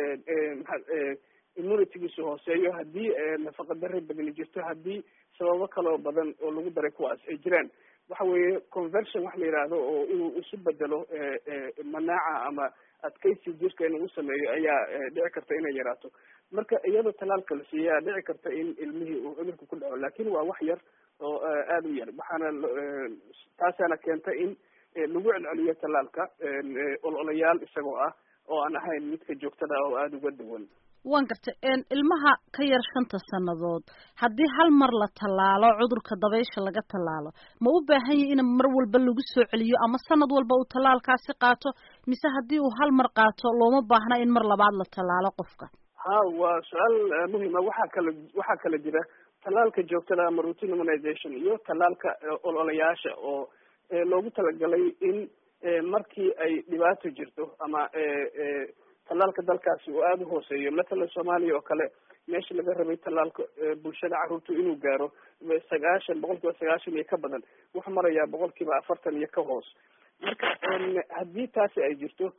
immunitygiisu hooseeyo haddii nafaqa darri badani jirto haddii sababo kaloo badan oo lagu daray kuwaas ay jiraan waxa weeye conversion wax la yidhaahdo oo inuu isu bedelo manaaca ama adkaysi jirka inuu sameeyo ayaa dhici karta inay yaraato marka iyadoo talaalka la siiya ayaa dhici karta in ilmihii uu cudurka ku dhaco lakin waa wax yar oo aada u yar waxaana taasaana keenta in lagu celceliyo talaalka ololayaal isagoo ah oo aan ahayn midka joogtada ah oo aada uga duwan waan gartay ilmaha ka yar shanta sannadood haddii hal mar la tallaalo cudurka dabaysha laga tallaalo ma u baahan yahi in mar walba lagu soo celiyo ama sanad walba uu tallaalkaasi qaato mise haddii uu hal mar qaato looma baahna in mar labaad la tallaalo qofka ha waa su-aal muhima waxaa kala waxaa kala jira tallaalka joogtada ama routine immunization iyo tallaalka ololayaasha oo loogu talagalay in markii ay dhibaato jirto ama tallaalka dalkaasi uu aada u hooseeyo matalan soomaaliya oo kale meesha laga rabay tallaalka bulshada carruurtu inuu gaaro sagaashan boqol kiiba sagaashan iyo ka badan wuxuu marayaa boqol kiiba afartan iyo ka hoos marka haddii taasi ay jirto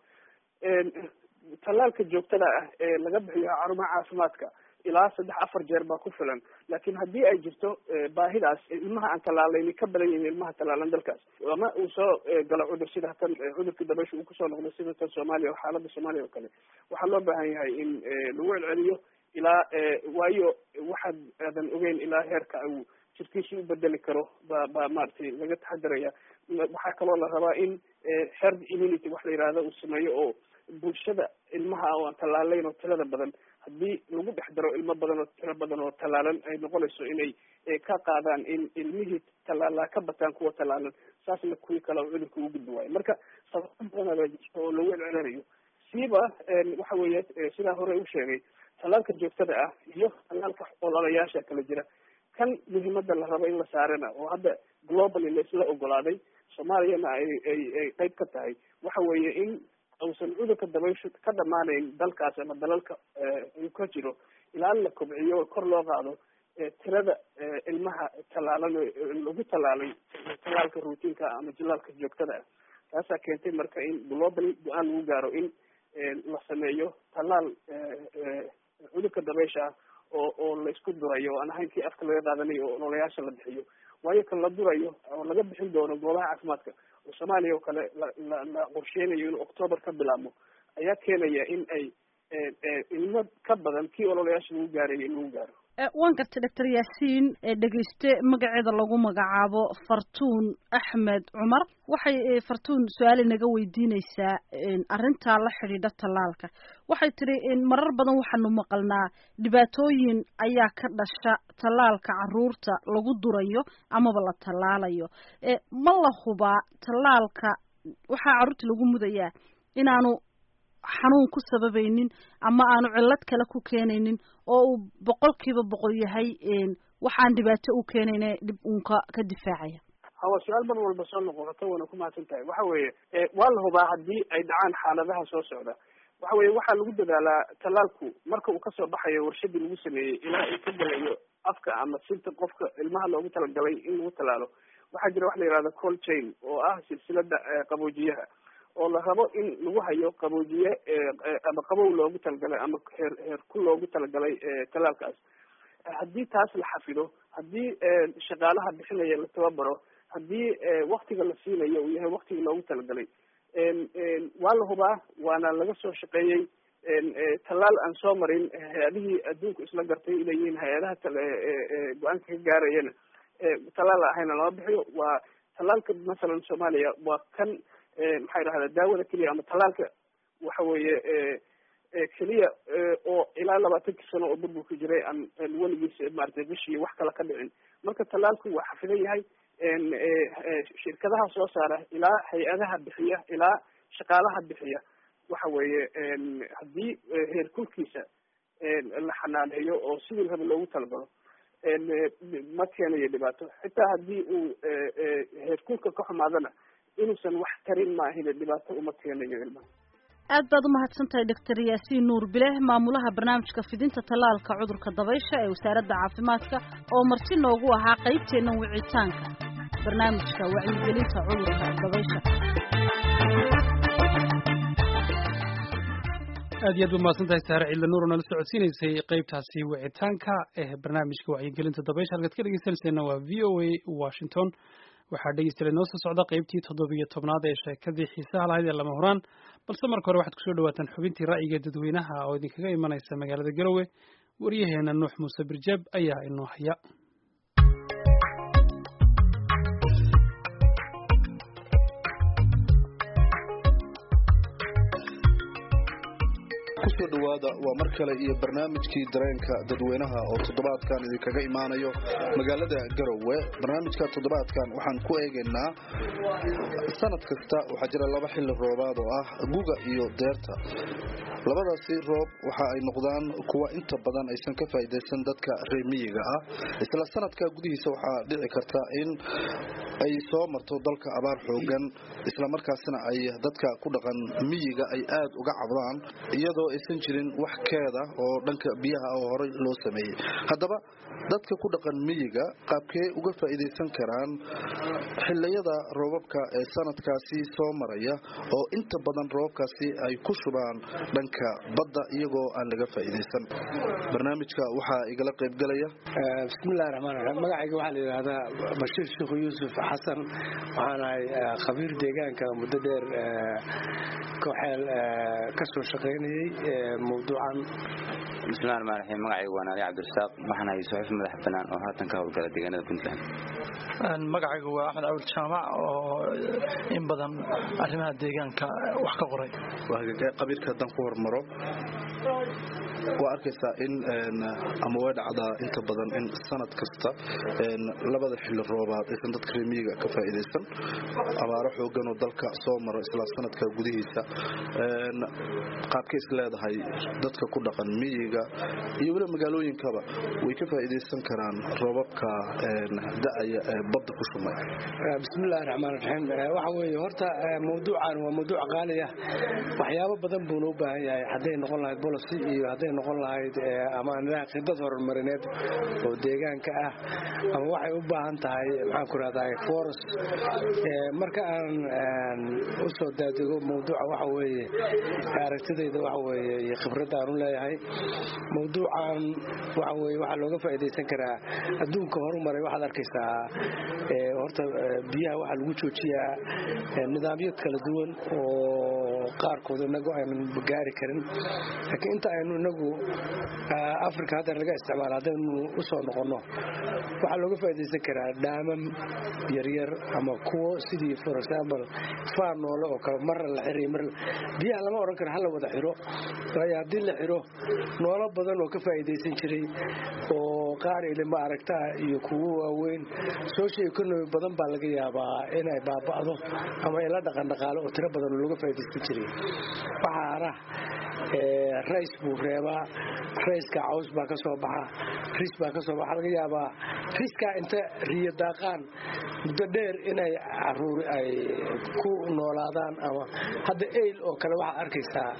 tallaalka joogtada ah ee laga bixiyo xarumaha caafimaadka ilaa saddex afar jeer baa ku filan laakiin haddii ay jirto baahidaas ilmaha aan tallaalayni ka badan yihiin ilmaha tallaalan dalkaas ama uu soo galo cudur sida tan cudurkii dabaysha uu kusoo noqdo sida tan soomaaliya oo xaalada soomaaliya oo kale waxaa loo baahan yahay in lagu celceliyo ilaa waayo waxaad aadan ogeyn ilaa heerka uu jirkiisi u bedeli karo ba ba maaragtay laga taxadaraya waxaa kaloo la rabaa in herd immunity wax la yihahdo uu sameeyo oo bulshada ilmaha oo aan tallaalayn oo tirada badan haddii lagu dhex daro ilmo badan oo tiro badan oo tallaalan ay noqonayso inay ka qaadaan in ilmihii tallaalaa ka bataan kuwa tallaalan saasna kuwii kale oo cudurka ugu gudbi waayo marka sababo badan baa jirta oo lagu celcelinayo siiba waxa weeye sidaa hore u sheegay tallaalka joogtada ah iyo tallaalka ololayaasha kala jira kan muhiimada la rabo in la saarana oo hadda globally laisla ogolaaday soomaaliyana ay ay ay qeyb ka tahay waxa weeye in uusan cudurka dabayshu ka dhamaanayn dalkaas ama dalalka uu ka jiro ilaa la kobciyo kor loo qaado tirada ilmaha tallaalan lagu tallaalay tallaalka routiinka ama jilaalka joogtada ah taasaa keentay marka in globally go-aan lagu gaaro in la sameeyo tallaal cudurka dabaysha ah oo oo laisku durayo oo aan ahayn kii afka laga qaadanayo oo ololayaasha la bixiyo waayo kan la durayo oo laga bixin doono goobaha caafimaadka oo soomaaliya oo kale la la la qorsheynayo inuu octoober ka bilaabmo ayaa keenaya in ay ilmo ka badan kii ololayaasha lagu gaarayay in lagu gaaro waan gartay doctor yaasiin dhegeyste magaceeda lagu magacaabo fartuun axmed cumar waxay fartuun su-aal inaga weydiineysaa arrintaa la xidhiidha tallaalka waxay tidhi marar badan waxaanu maqalnaa dhibaatooyin ayaa ka dhasha tallaalka caruurta lagu durayo amaba la tallaalayo ma la hubaa tallaalka waxaa carruurta lagu mudayaa inaanu xanuun ku sababaynin ama aanu cillad kale ku keenaynin oo uu boqolkiiba boqol yahay waxaan dhibaato u keenayne dhib uunka ka difaacaya hawa su-aal mar walba soo noqoto wana ku mahadsan tahay waxa weeye waa la hubaa haddii ay dhacaan xaaladaha soo socda waxa weeye waxaa lagu dadaalaa tallaalku marka uu kasoo baxayo warshadii lagu sameeyey ilaa uu ka gelayo afka ama sinta qofka ilmaha loogu talagalay in lagu tallaalo waxaa jira wax la yihahda cold chain oo ah silsilada qaboojiyaha oo la rabo in lagu hayo qaboojiye ama qabow loogu talagalay ama heer heerku loogu talagalay tallaalkaas haddii taas la xafido haddii shaqaalaha bixinaya la tababaro haddii waktiga la siinayo uu yahay waktigii loogu talagalay waa la hubaa waana laga soo shaqeeyey tallaal aan soo marin hay-adihii adduunku isla gartay inay yihiin hay-adaha go-aanka ka gaarayana tallaal ahayna lama bixiyo waa tallaalka masalan soomaaliya waa kan maxaa idhahda daawada keliya ama tallaalka waxa weeye keliya oo ilaa labaatankii sano oo burburka jiray aan weligiis maaragtay qishii wax kale ka dhicin marka tallaalku waa xafidan yahay shirkadaha soo saara ilaa hay-adaha bixiya ilaa shaqaalaha bixiya waxa weeye haddii heerkulkiisa la xanaaneeyo oo sidii raba loogu talagalo ma keenayo dhibaato xitaa haddii uu heerkulka ka xumaadana inuusan wax tarin maahine dhibaato uma keenayo ilmaha aad baad umahadsan tahay doctor yaasiin nuur bileh maamulaha barnaamijka fidinta tallaalka cudurka dabaysha ee wasaaradda caafimaadka oo marti noogu ahaa qaybteennan wicitaanka barnaamijka wacyigelinta cudurka dabaysha aad iyo aad ba mahadsan tahay saare ciidla nuur oo nala socodsiinaysay qaybtaasi wicitaanka ee barnaamijka wacyigelinta dabaysha halkaad ka dhegeysanayseena waa v o a washington waxaa dhegeystayaal inoo soo socda qaybtii toddobiyo tobnaad ee sheekadii xiisaha lahayd ee lama huraan balse marka hore waxaad kusoo dhawaataan xubintii ra'yiga dadweynaha oo idinkaga imanaysa magaalada garowe waryaheena nuux muuse birjaab ayaa inoo haya kusoo dhowaada waa mar kale iyo barnaamijkii dareenka dadweynaha oo toddobaadkan idinkaga imaanayo magaalada garowe barnaamijka toddobaadkan waxaan ku eegaynaa sanad kasta waxaa jira laba xilli roobaad oo ah guga iyo deerta labadaasi roob waxa ay noqdaan kuwa inta badan aysan ka faa'iidaysan dadka reer miyiga ah isla sanadka gudihiisa waxaa dhici karta in ay soo marto dalka abaar xoogan isla markaasna ay dadka ku dhaqan miyiga ay aad uga cabdaan iyadoo aysan jirin wax keeda oo dhanka biyaha oo horey loo sameeyey haddaba dadka ku dhaqan miyiga qaabkee uga faa'iidaysan karaan xilliyada roobabka ee sanadkaasi soo maraya oo inta badan roobabkaasi ay ku shubaan dhanka badda iyagoo aan laga faa'iidaysan barnaamijka waxaa igala qaybgalaya bismillahi raxmaan raxiim magacayga waxaa la yidhaahdaa bashiir sheekhu yuusuf xasan waxaan ahay khabiir deegaanka muddo dheer kooxeel ka soo shaqaynayey mawduucan bismillahi raxmaan raxiim magacayga waa naali cabdirasaaq waxaan ahay suxuuf madax bannaan oo haatan ka howlgala deegaanada puntland magacaygu waa axmed awil jaamac oo in badan arrimaha deegaanka wax ka qoray qabiilka haddaan ku hormaro waa arkaysaa in ama way dhacdaa inta badan in sanad kasta labada xilli roobaad aysan dadka reemiyiga ka faa'iidaysan abaaro xoogan oo dalka soo maro isla sanadka gudihiisa qaabka is leedahay dadka ku dhaqan miyiga iyo weliba magaalooyinkaba way ka faa'iidaysan karaan roobabka da'aya ee badda ku shumay bismillahi raxmaan raxiim waxa weeye horta mawduucan waa mawduuc qaali ah waxyaabo badan buuna u baahan yahay hadday noqon lahayd policy iyo hadday noqon lahayd ama nidaam khidad horumarineed oo deegaanka ah ama waxay u baahan tahay maxaan ku rahdaa forest marka aan u soo daadego mawduuca waxa weeye aragtidayda waxa weeye iyo khibradda aan u leeyahay mawduucan waxa weeye waxaa looga faa'iidaysan karaa adduunka horumaray waxaad arkaysaa horta biyaha waxaa lagu joojiyaa nidaamyo kala duwan oo qaarkood inagu aynan gaari karin laakiin inta aynu inagu africa hadda laga isticmaalo haddaynu u soo noqonno waxaa looga faa'iidaysan karaa dhaamam yaryar ama kuwo sidii for example faan noole oo kale marna la xiray mar biyaha lama odhan karo hala wada xiro waayo haddii la xiro noolo badan oo ka faa'iidaysan jiray oo qaar ilima aragtaa iyo kuwo waaweyn social economy badan baa laga yaabaa inay baaba'do ama ila dhaqan dhaqaale oo tiro badan looga faa'iidaysan jiray waxaa hara rays buu reebaa rayska caws baa ka soo baxa ris baa ka soo baxa laga yaabaa riskaa inta riyo daaqaan muddo dheer inay caruuri ay ku noolaadaan ama hadda eyl oo kale waxaad arkaysaa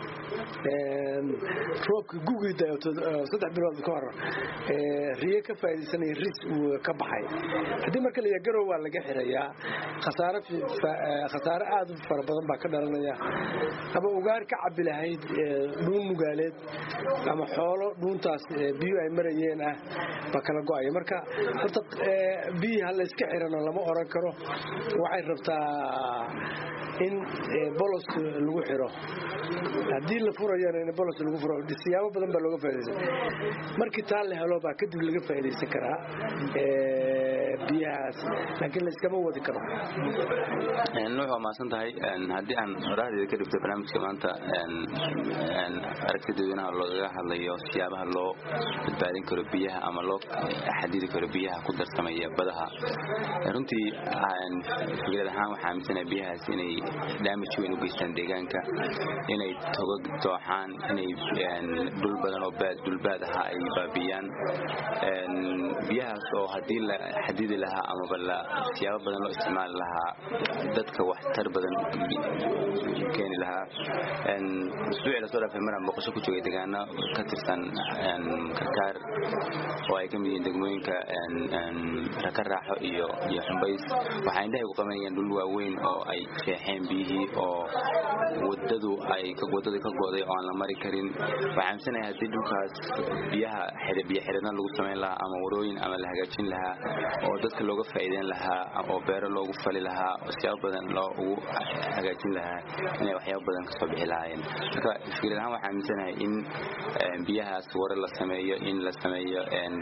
roobkii gugii saddex bilood ka hor riyo ka faa'iidaysanaya ris uu ka baxay haddii marka la garow waa laga xirayaa khasaare khasaare aad u fara badan baa ka dhalanaya ama ugaar ka cabi lahayd dhuun mugaaleed ama xoolo dhuuntaas biyo ay marayeen ah baa kala go'aya marka horta biyii ha layska xirano lama oran karo waxay rabtaa in bolos lagu xiro haddii la furayana in bolos lagu furo siyaabo badan baa looga faa'iidaysan markii taa la helo baa kadib laga faa'iidaysan karaa biyahaas laakiin la iskama wadi karo nuux waa mahadsan tahay haddii aan oraahdeeda ka dhigto barnaamijka maanta aragti dadweynaha loogaga hadlayo siyaabaha loo badbaadin karo biyaha ama loo xadidi karo biyaha ku darsamaya badaha runtii fikrad ahaan waxaa aaminsanaha biyahaas inay daamij weyn u geystaan deegaanka inay togag dooxaan inay dhul badan oo dhulbaad ahaa ay baabiyaan biyahaas oo haddii la xadidi lahaa amaba la siyaabo badan loo isticmaali lahaa dadka waxtar badan keeni lahaa usbuucii lasoo dhaafay maraan boqosho ku joogay deegaano ka tirsan karkaar oo ay ka mid yihiin degmooyinka raka raaxo iyo iyo xumbays waxaa indhahay ku qabanayaan dhul waaweyn oo ay jeexeen biyihii oo wadadu ay wadadii ka go'day oo aan la mari karin waxaa aaminsanaya haddii dhulkaas biyaha biyo xidhidna lagu samayn lahaa ama warooyin ama la hagaajin lahaa oo dadka looga faa'iideyn lahaa oo beero loogu fali lahaa oo siyaabo badan loo ugu hagaajin lahaa inay waxyaabo badan kasoo bixi lahaayeen marka fikrad ahaan waxaa aaminsanahay in biyahaas ware la sameeyo in la sameeyo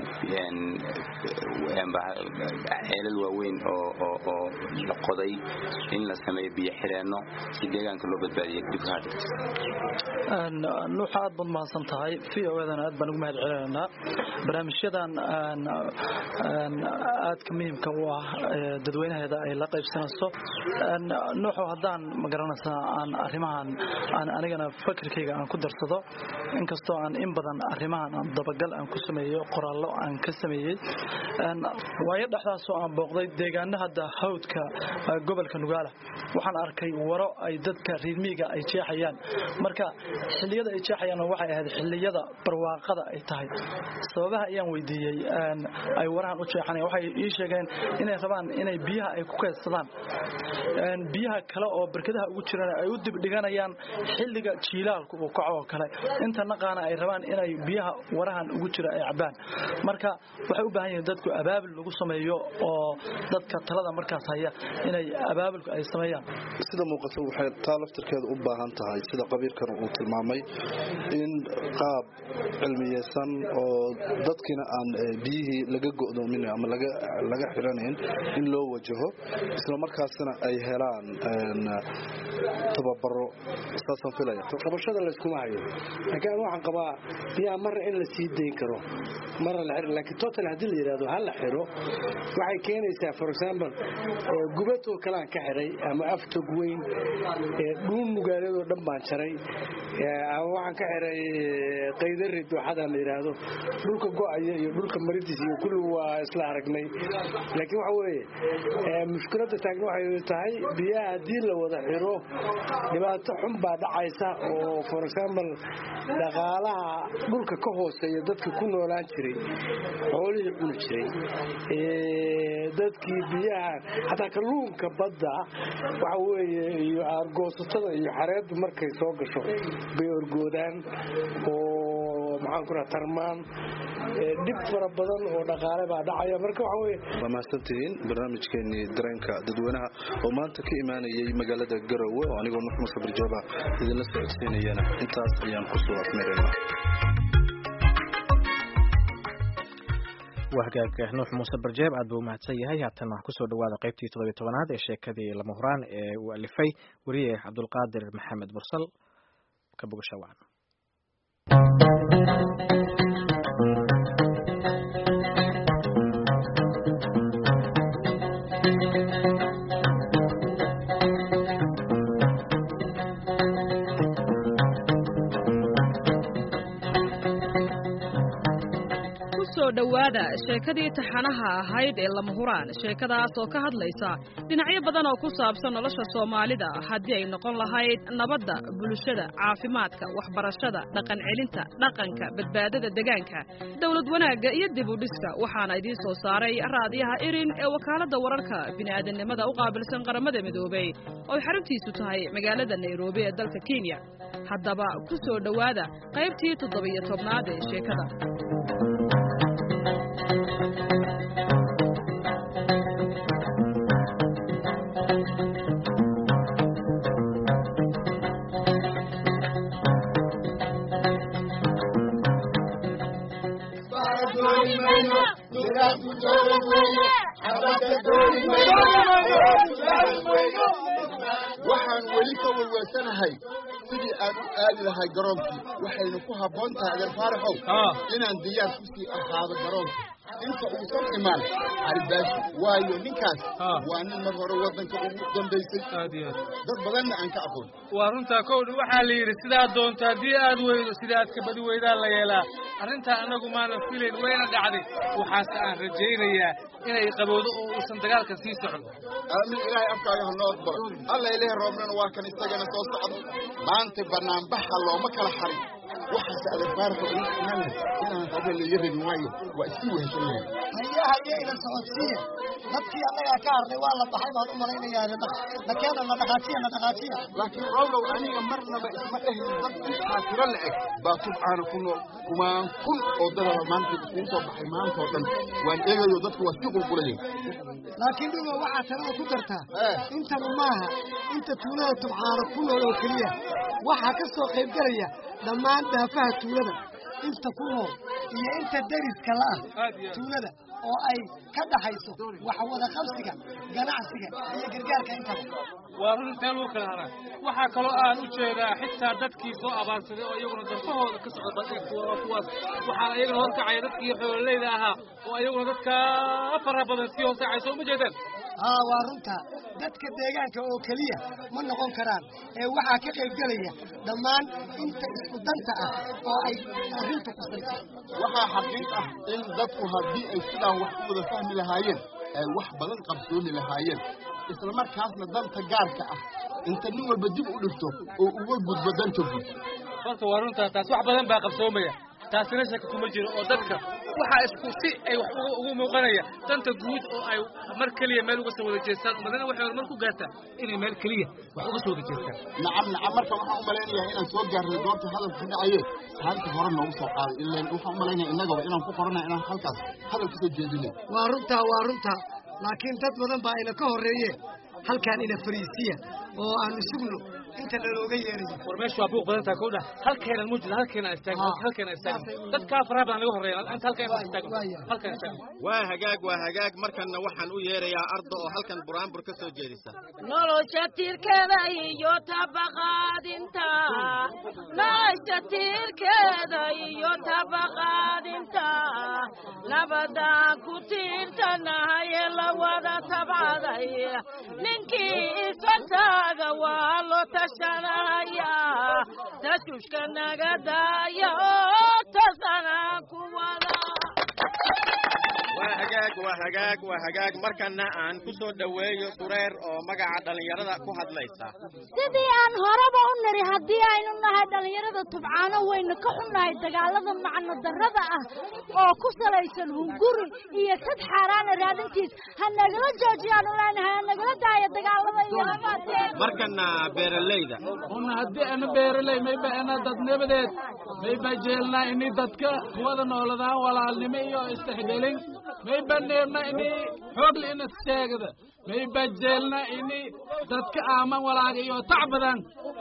ceelal waaweyn oo la qoday in la sameeyo biyo xireenno si deegaanka loo badbaadiyo dhibka nuuxa aad baad mahadsan tahay v o edan aad baan ugu mahad celinaynaa barnaamijyadan aadka muhiimka u ah dadweynaheeda ay la qaybsanayso nuuxo haddaan magaranaysaa aan arrimahan aan anigana fakirkayga aan ku darsado inkastoo aan in badan arrimahan aan dabagal aan ku sameeyo qoraallo aan ka sameeyey waayo dhexdaasoo aan booqday deegaano hadda hawdka gobolka nugaala waxaan arkay waro ay dadka riirmiiga ay jeexayaan marka xilliyada ay jeexayaan waxay ahayd xilliyada barwaaqada ay tahay sababaha ayaan weydiiyey ay warahan u jeexanayaan waxay ii sheegeen inay rabaan inay biyaha ay ku kaydsadaan biyaha kale oo barkadaha ugu jiraan ay u dibdhiganayaan xilliga jiilaalku uu kaco oo kale inta naqaana ay rabaan inay biyaha warahan ugu jira ay cabaan marka waxay u baahan yihiin dadku abaabul lagu sameeyo oo dadka talada markaas haya inay abaabulka ay sameeyaan sida muuqata waxay taa laftirkeeda u baahan tahay sida qabiilkan uu tilmaamay in qaab cilmiyeysan oo dadkiina aan biyihii laga go'doomin ama laga xiranayn in loo wajaho isla markaasina ay helaan tababaro saasaan filaya qabashada layskuma hayo laakiin waxaan qabaa biyaha marna in la sii dayn karo marna la xiro laakiin total haddii la yidhahdo ha la xiro waxay keenaysaa for example gubatoo kalean ka xiray ama aftog weyn dhuun mugaaleedoo dhan baan jaray ama waxaan ka xiray qaydari dooxada la yidhaahdo dhulka go'aya iyo dhulka maridiis iyo kulli waa isla aragnay laakiin waxa weeye mushkiladda taagna waxay tahay biyaha haddii la wada xiro dhibaato xun baa dhacaysa oo for example dhaqaalaha dhulka ka hooseeya dadka ku noolaan jiray xoolihii cuni jiray dadkii biyaha xataa kalluunka badda waxa weeye iyo aargoosatada iyo xareeddu markay soo gasho bay orgoodaan oo maxaan ku raha tarmaan dhib fara badan oo dhaqaale baa dhacaya marka waxa weye waa mahadsantihiin barnaamijkeenii dareenka dadweynaha oo maanta ka imaanayay magaalada garowe oo anigoo nuux muuse barjooba idinla socodsiinayana intaas ayaan kusoo afmeerayna waa hagaag nuux muuse barjeeb aad buu umahadsan yahay haatan waxaa kusoo dhawaada qaybtii toddobiy tobanaad ee sheekadii lama huraan ee uu alifay weriye cabdulqaadir maxamed mursal ka bogasha wacan dhowaada sheekadii taxanaha ahayd ee lama huraan sheekadaas oo ka hadlaysa dhinacyo badan oo ku saabsan nolosha soomaalida haddii ay noqon lahayd nabadda bulshada caafimaadka waxbarashada dhaqan celinta dhaqanka badbaadada degaanka dowlad wanaagga iyo dib u dhiska waxaana idiin soo saaray raadiyaha irin ee wakaaladda wararka bini'aadannimada u qaabilsan qaramada midoobey oo xaruntiisu tahay magaalada nairobi ee dalka kenya haddaba ku soo dhowaada qaybtii toddobiyo tobnaad ee sheekada waxaan weli ka welwelsanahay sidii aan u aadi lahay garoonkii waxaynu ku habboon tahay adeer faaraxow inaan diyaar ku sii ahaado garoonka inta uusan imaan caribaashi waayo ninkaas waa nin mar hore waddanka ugu dambaysay dad badanna aan ka aqoon waa runtaa kowdha waxaa la yidhi sidaa doonto haddii aad weydo sida aad ka badi weydaan la yeelaa arrintaa annagu maanan filayn wayna dhacday waxaase aan rajaynayaa inay qabowdo oo uusan dagaalkan sii socdo aamin ilaahay afkaaga ha noo aqbalo alla ilahi roobnana waa kan isagana soo socdo maanta banaanbaxa looma kala xarin waxaase adeerfaarka ugu imaanay inaan haba laga rabin waayo waa isii weheshanahay haye haye ina socodsiiya dadkii annagaa ka harnay waa la baxay baan u malaynayaa nakeena na dhaqaajiya na dhaqaajiya laakiin rowlow aniga marnaba isma dhehin dad intaa tiro la eg baa tubcaana ku nool kumaan kun oo dadaba maanta iskugu soo baxay maanta oo dhan waan eegayo dadku waa sii qulqulayay laakiin dhigo waxaa talada ku dartaa intanu maaha inta tuulada tubcaana ku nool oo keliya waxaa ka soo qaybgelaya dhammaan daafaha tuulada inta ku nool iyo inta deriska la'ah tuulada oo ay ka dhaxayso wax wada qabsiga ganacsiga iyo gargaarka intaba waa run intee lagu kala haraa waxaa kaloo aan u jeedaa xitaa dadkii soo abaansaday oo iyaguna darfahooda ka socda kuwaas waxaa iyagana horkacaya dadkii xoololeyda ahaa oo iyaguna dadka faraha badan sii hoosacay soo ma jeedaan haa waa runta dadka deegaanka oo keliya ma noqon karaan ee waxaa ka qaybgelaya dhammaan inta isku danta ah oo ay arrintu qusayso waxaa xaqiiq ah in dadku haddii ay sidaan wax u wada fahmi lahaayeen ay wax badan qabsooni lahaayeen isla markaasna danta gaarka ah inta nin walba dib u dhigto oo uga gudbo danta guud horta waa runtaa taas wax badan baa qabsoomaya taasina shaka kuma jiro oo dadka waxaa isku si ay wax ugu muuqanaya danta guud oo ay mar keliya meel uga soo wada jeestaan umadana waxay horumar ku gaartaa inay meel keliya wax uga soo wada jeestaan nacam nacam marka waxaan u malaynayaa inaan soo gaarnay goobta hadalka dhacaye halka hore noogu soo qaaday ilaan waxaan u malaynaya innagaba inaan ku qorana inaan halkaas hadal kasoo jeedinay waa runtaa waa runtaa laakiin dad badan baa ina ka horreeyeen halkaan ina fariisiya oo aanu sugno inta nalooga yeerayo war meeshu waa buuq badan tahay kowdha halkeenan mujida halkeena istaagno halkeena istaagno dadkaa faraha badan laga horreeya inta halkeena istaagno halkeena istaagno waa hagaag waa hagaag markanna waxaan u yeerayaa ardo oo halkan buraanbur ka soo jeedisa nolosha tiirkeeda iyo tabaqaadinta nolosha tiirkeeda iyo tabaqaadinta nabadaan ku tiirtanahay ee la wada tabcaday ninkii isfantaaga waa loo tashanaya tashushka naga daaya oo tasanaan ku wada waa hagaag waa hagaag waa hagaag markanna aan ku soo dhoweeyo sureer oo magaca dhallinyarada ku hadlaysa sidii aan horeba u niri haddii aynu nahay dhallinyarada tubcaano waynu ka xunnahay dagaalada macno darrada ah oo ku salaysan hunguri iyo sad xaaraana raadintiis ha nagala joojiyaanu leenahay ha nagala daaya dagaalada iyo labaatee markanna beeralayda una haddii ana beeraley mayba ana dadnimadeed mayba jeelnaa ini dadka wada nooladaan walaalnimo iyo istixgelin mayba neebna ini xoogle ina sheegada mayba jeelna ini dadka aaman walaaga iyo tac badan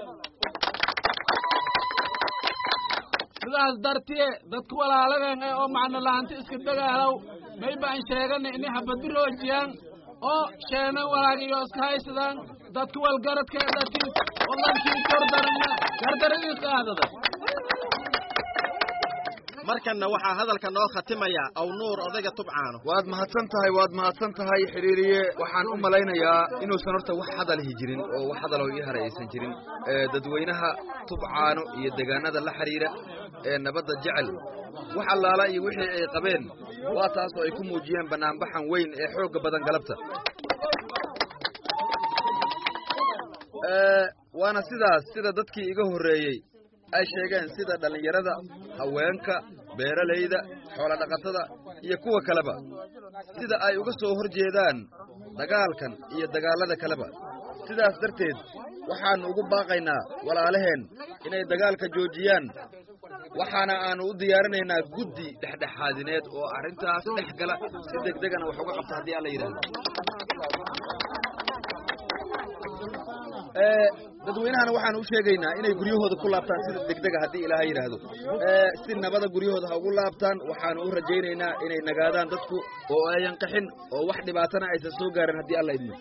sidaas dartiye dadka walaalagan ee oo macno laanta iska dagaalow mayba an sheegana ini habadiroojiyaan oo sheenan walaaga iyo iska haysadaan dadka walgaradka ee dhatiis oo lankii gardarana gardaradiis qaadada markanna waxaa hadalka noo khatimaya aw nuur odayga tubcaano waad mahadsan tahay waad mahadsan tahay xidhiiriye waxaan u malaynayaa inuusan horta wax hadalihi jirin oo wax hadaloo ii hara aysan jirin dadweynaha tubcaano iyo deegaanada la xidhiira ee nabadda jecel wax allaala iyo wixii ay qabeen waa taas oo ay ku muujiyeen bannaanbaxan weyn ee xoogga badan galabta waana sidaas sida dadkii iga horreeyey ay sheegeen sida dhallinyarada haweenka beeralayda xoolodhaqatada iyo kuwa kaleba sida ay uga soo hor jeedaan dagaalkan iyo dagaallada kaleba sidaas darteed waxaannu ugu baaqaynaa walaalaheen inay dagaalka joojiyaan waxaana aannu u diyaarinaynaa guddi dhexdhexaadineed oo arrintaas dhex gala si degdegana wax uga qabta haddii alla yidhaahdo dadweynahana waxaan u sheegaynaa inay guryahooda ku laabtaan sida degdega haddii ilaaha yidhaahdo si nabada guryahooda ha ugu laabtaan waxaanu u rajaynaynaa inay nagaadaan dadku oo ayan qaxin oo wax dhibaatana aysan soo gaarin haddii alla idmo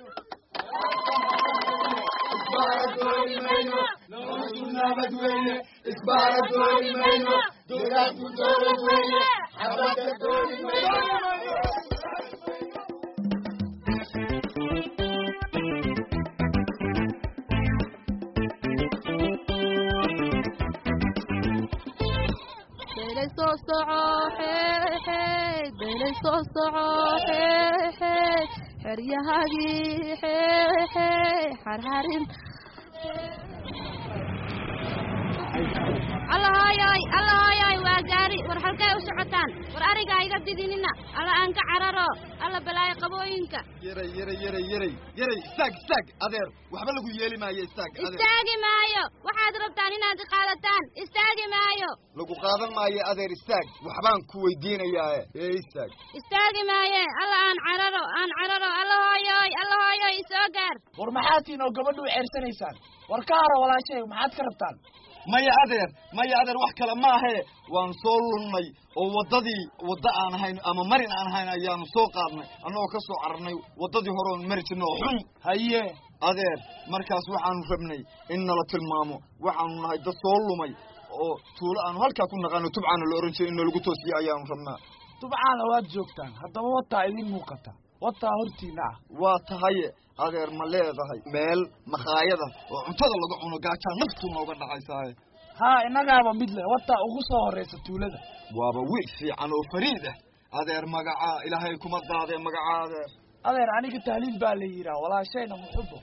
beelay soo soco xeexeey beelay soo soco xeexeey xeryahagii xeexeey xarxarin allaha hooyoy alla hooyoy waa gaari war halkay u socotaan war ariga iga didinina alla aan ka cararo alla balaayo qabooyinka yaray yaray yaray yaray yaray istaag istaag adeer waxba lagu yeeli maayo istaag adeer istaagi maayo waxaad rabtaan inaad i qaadataan istaagi maayo lagu qaadan maayo adeer istaag waxbaan ku weydiinayaa ee istaag istaagi maaye alla aan cararo aan cararo alla hooyoy alla hooyoy isoo gaar war maxaatiin oo gabadhu u ceersanaysaan war ka haro walaashay maxaad ka rabtaan maya adeer maya adeer wax kale maahe waan soo lunnay oo waddadii wadda aan ahayn ama marin aan ahayn ayaanu soo qaadnay annagoo ka soo cararnay waddadii hore oon mari jirnay oo xun haye adeer markaas waxaanu rabnay in nala tilmaamo waxaanu nahay dad soo lumay oo tuulo aanu halkaa ku naqaano tubcaana la ohan jiray in nalagu toosiyo ayaanu rabnaa tubcaana waad joogtaan haddaba wataa idin muuqata wataa hortiina ah waa tahaye adeer ma leedahay meel makhaayada oo cuntada laga cuno gaajaa naftu nooga dhacaysaaye haa innagaaba mid leh wataa ugu soo horraysa tuulada waaba wiil fiican oo fariid ah adeer magacaa ilaahay kuma daadee magacaa adeer adeer aniga tahliil baa la yidhaah walaashayna muxubo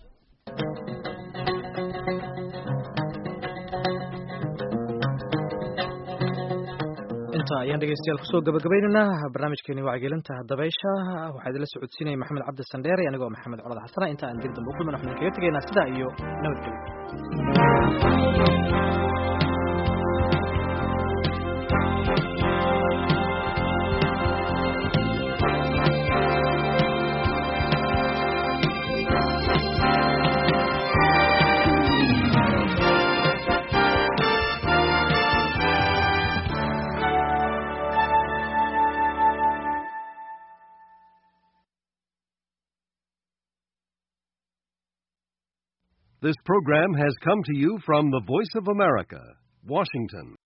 inta ayaan dhegeystayaal kusoo gabagabaynaynaa barnaamijkeeni wacyigelinta dabaysha waxaa idinla socodsiinaya maxamed cabdi sandheere anigoo maxamed colad xasana inta aan dib dambe u kulman waxaan kaga tegaynaa sidaa iyo nabadgelyo This program has come to you from the Voice of America, Washington.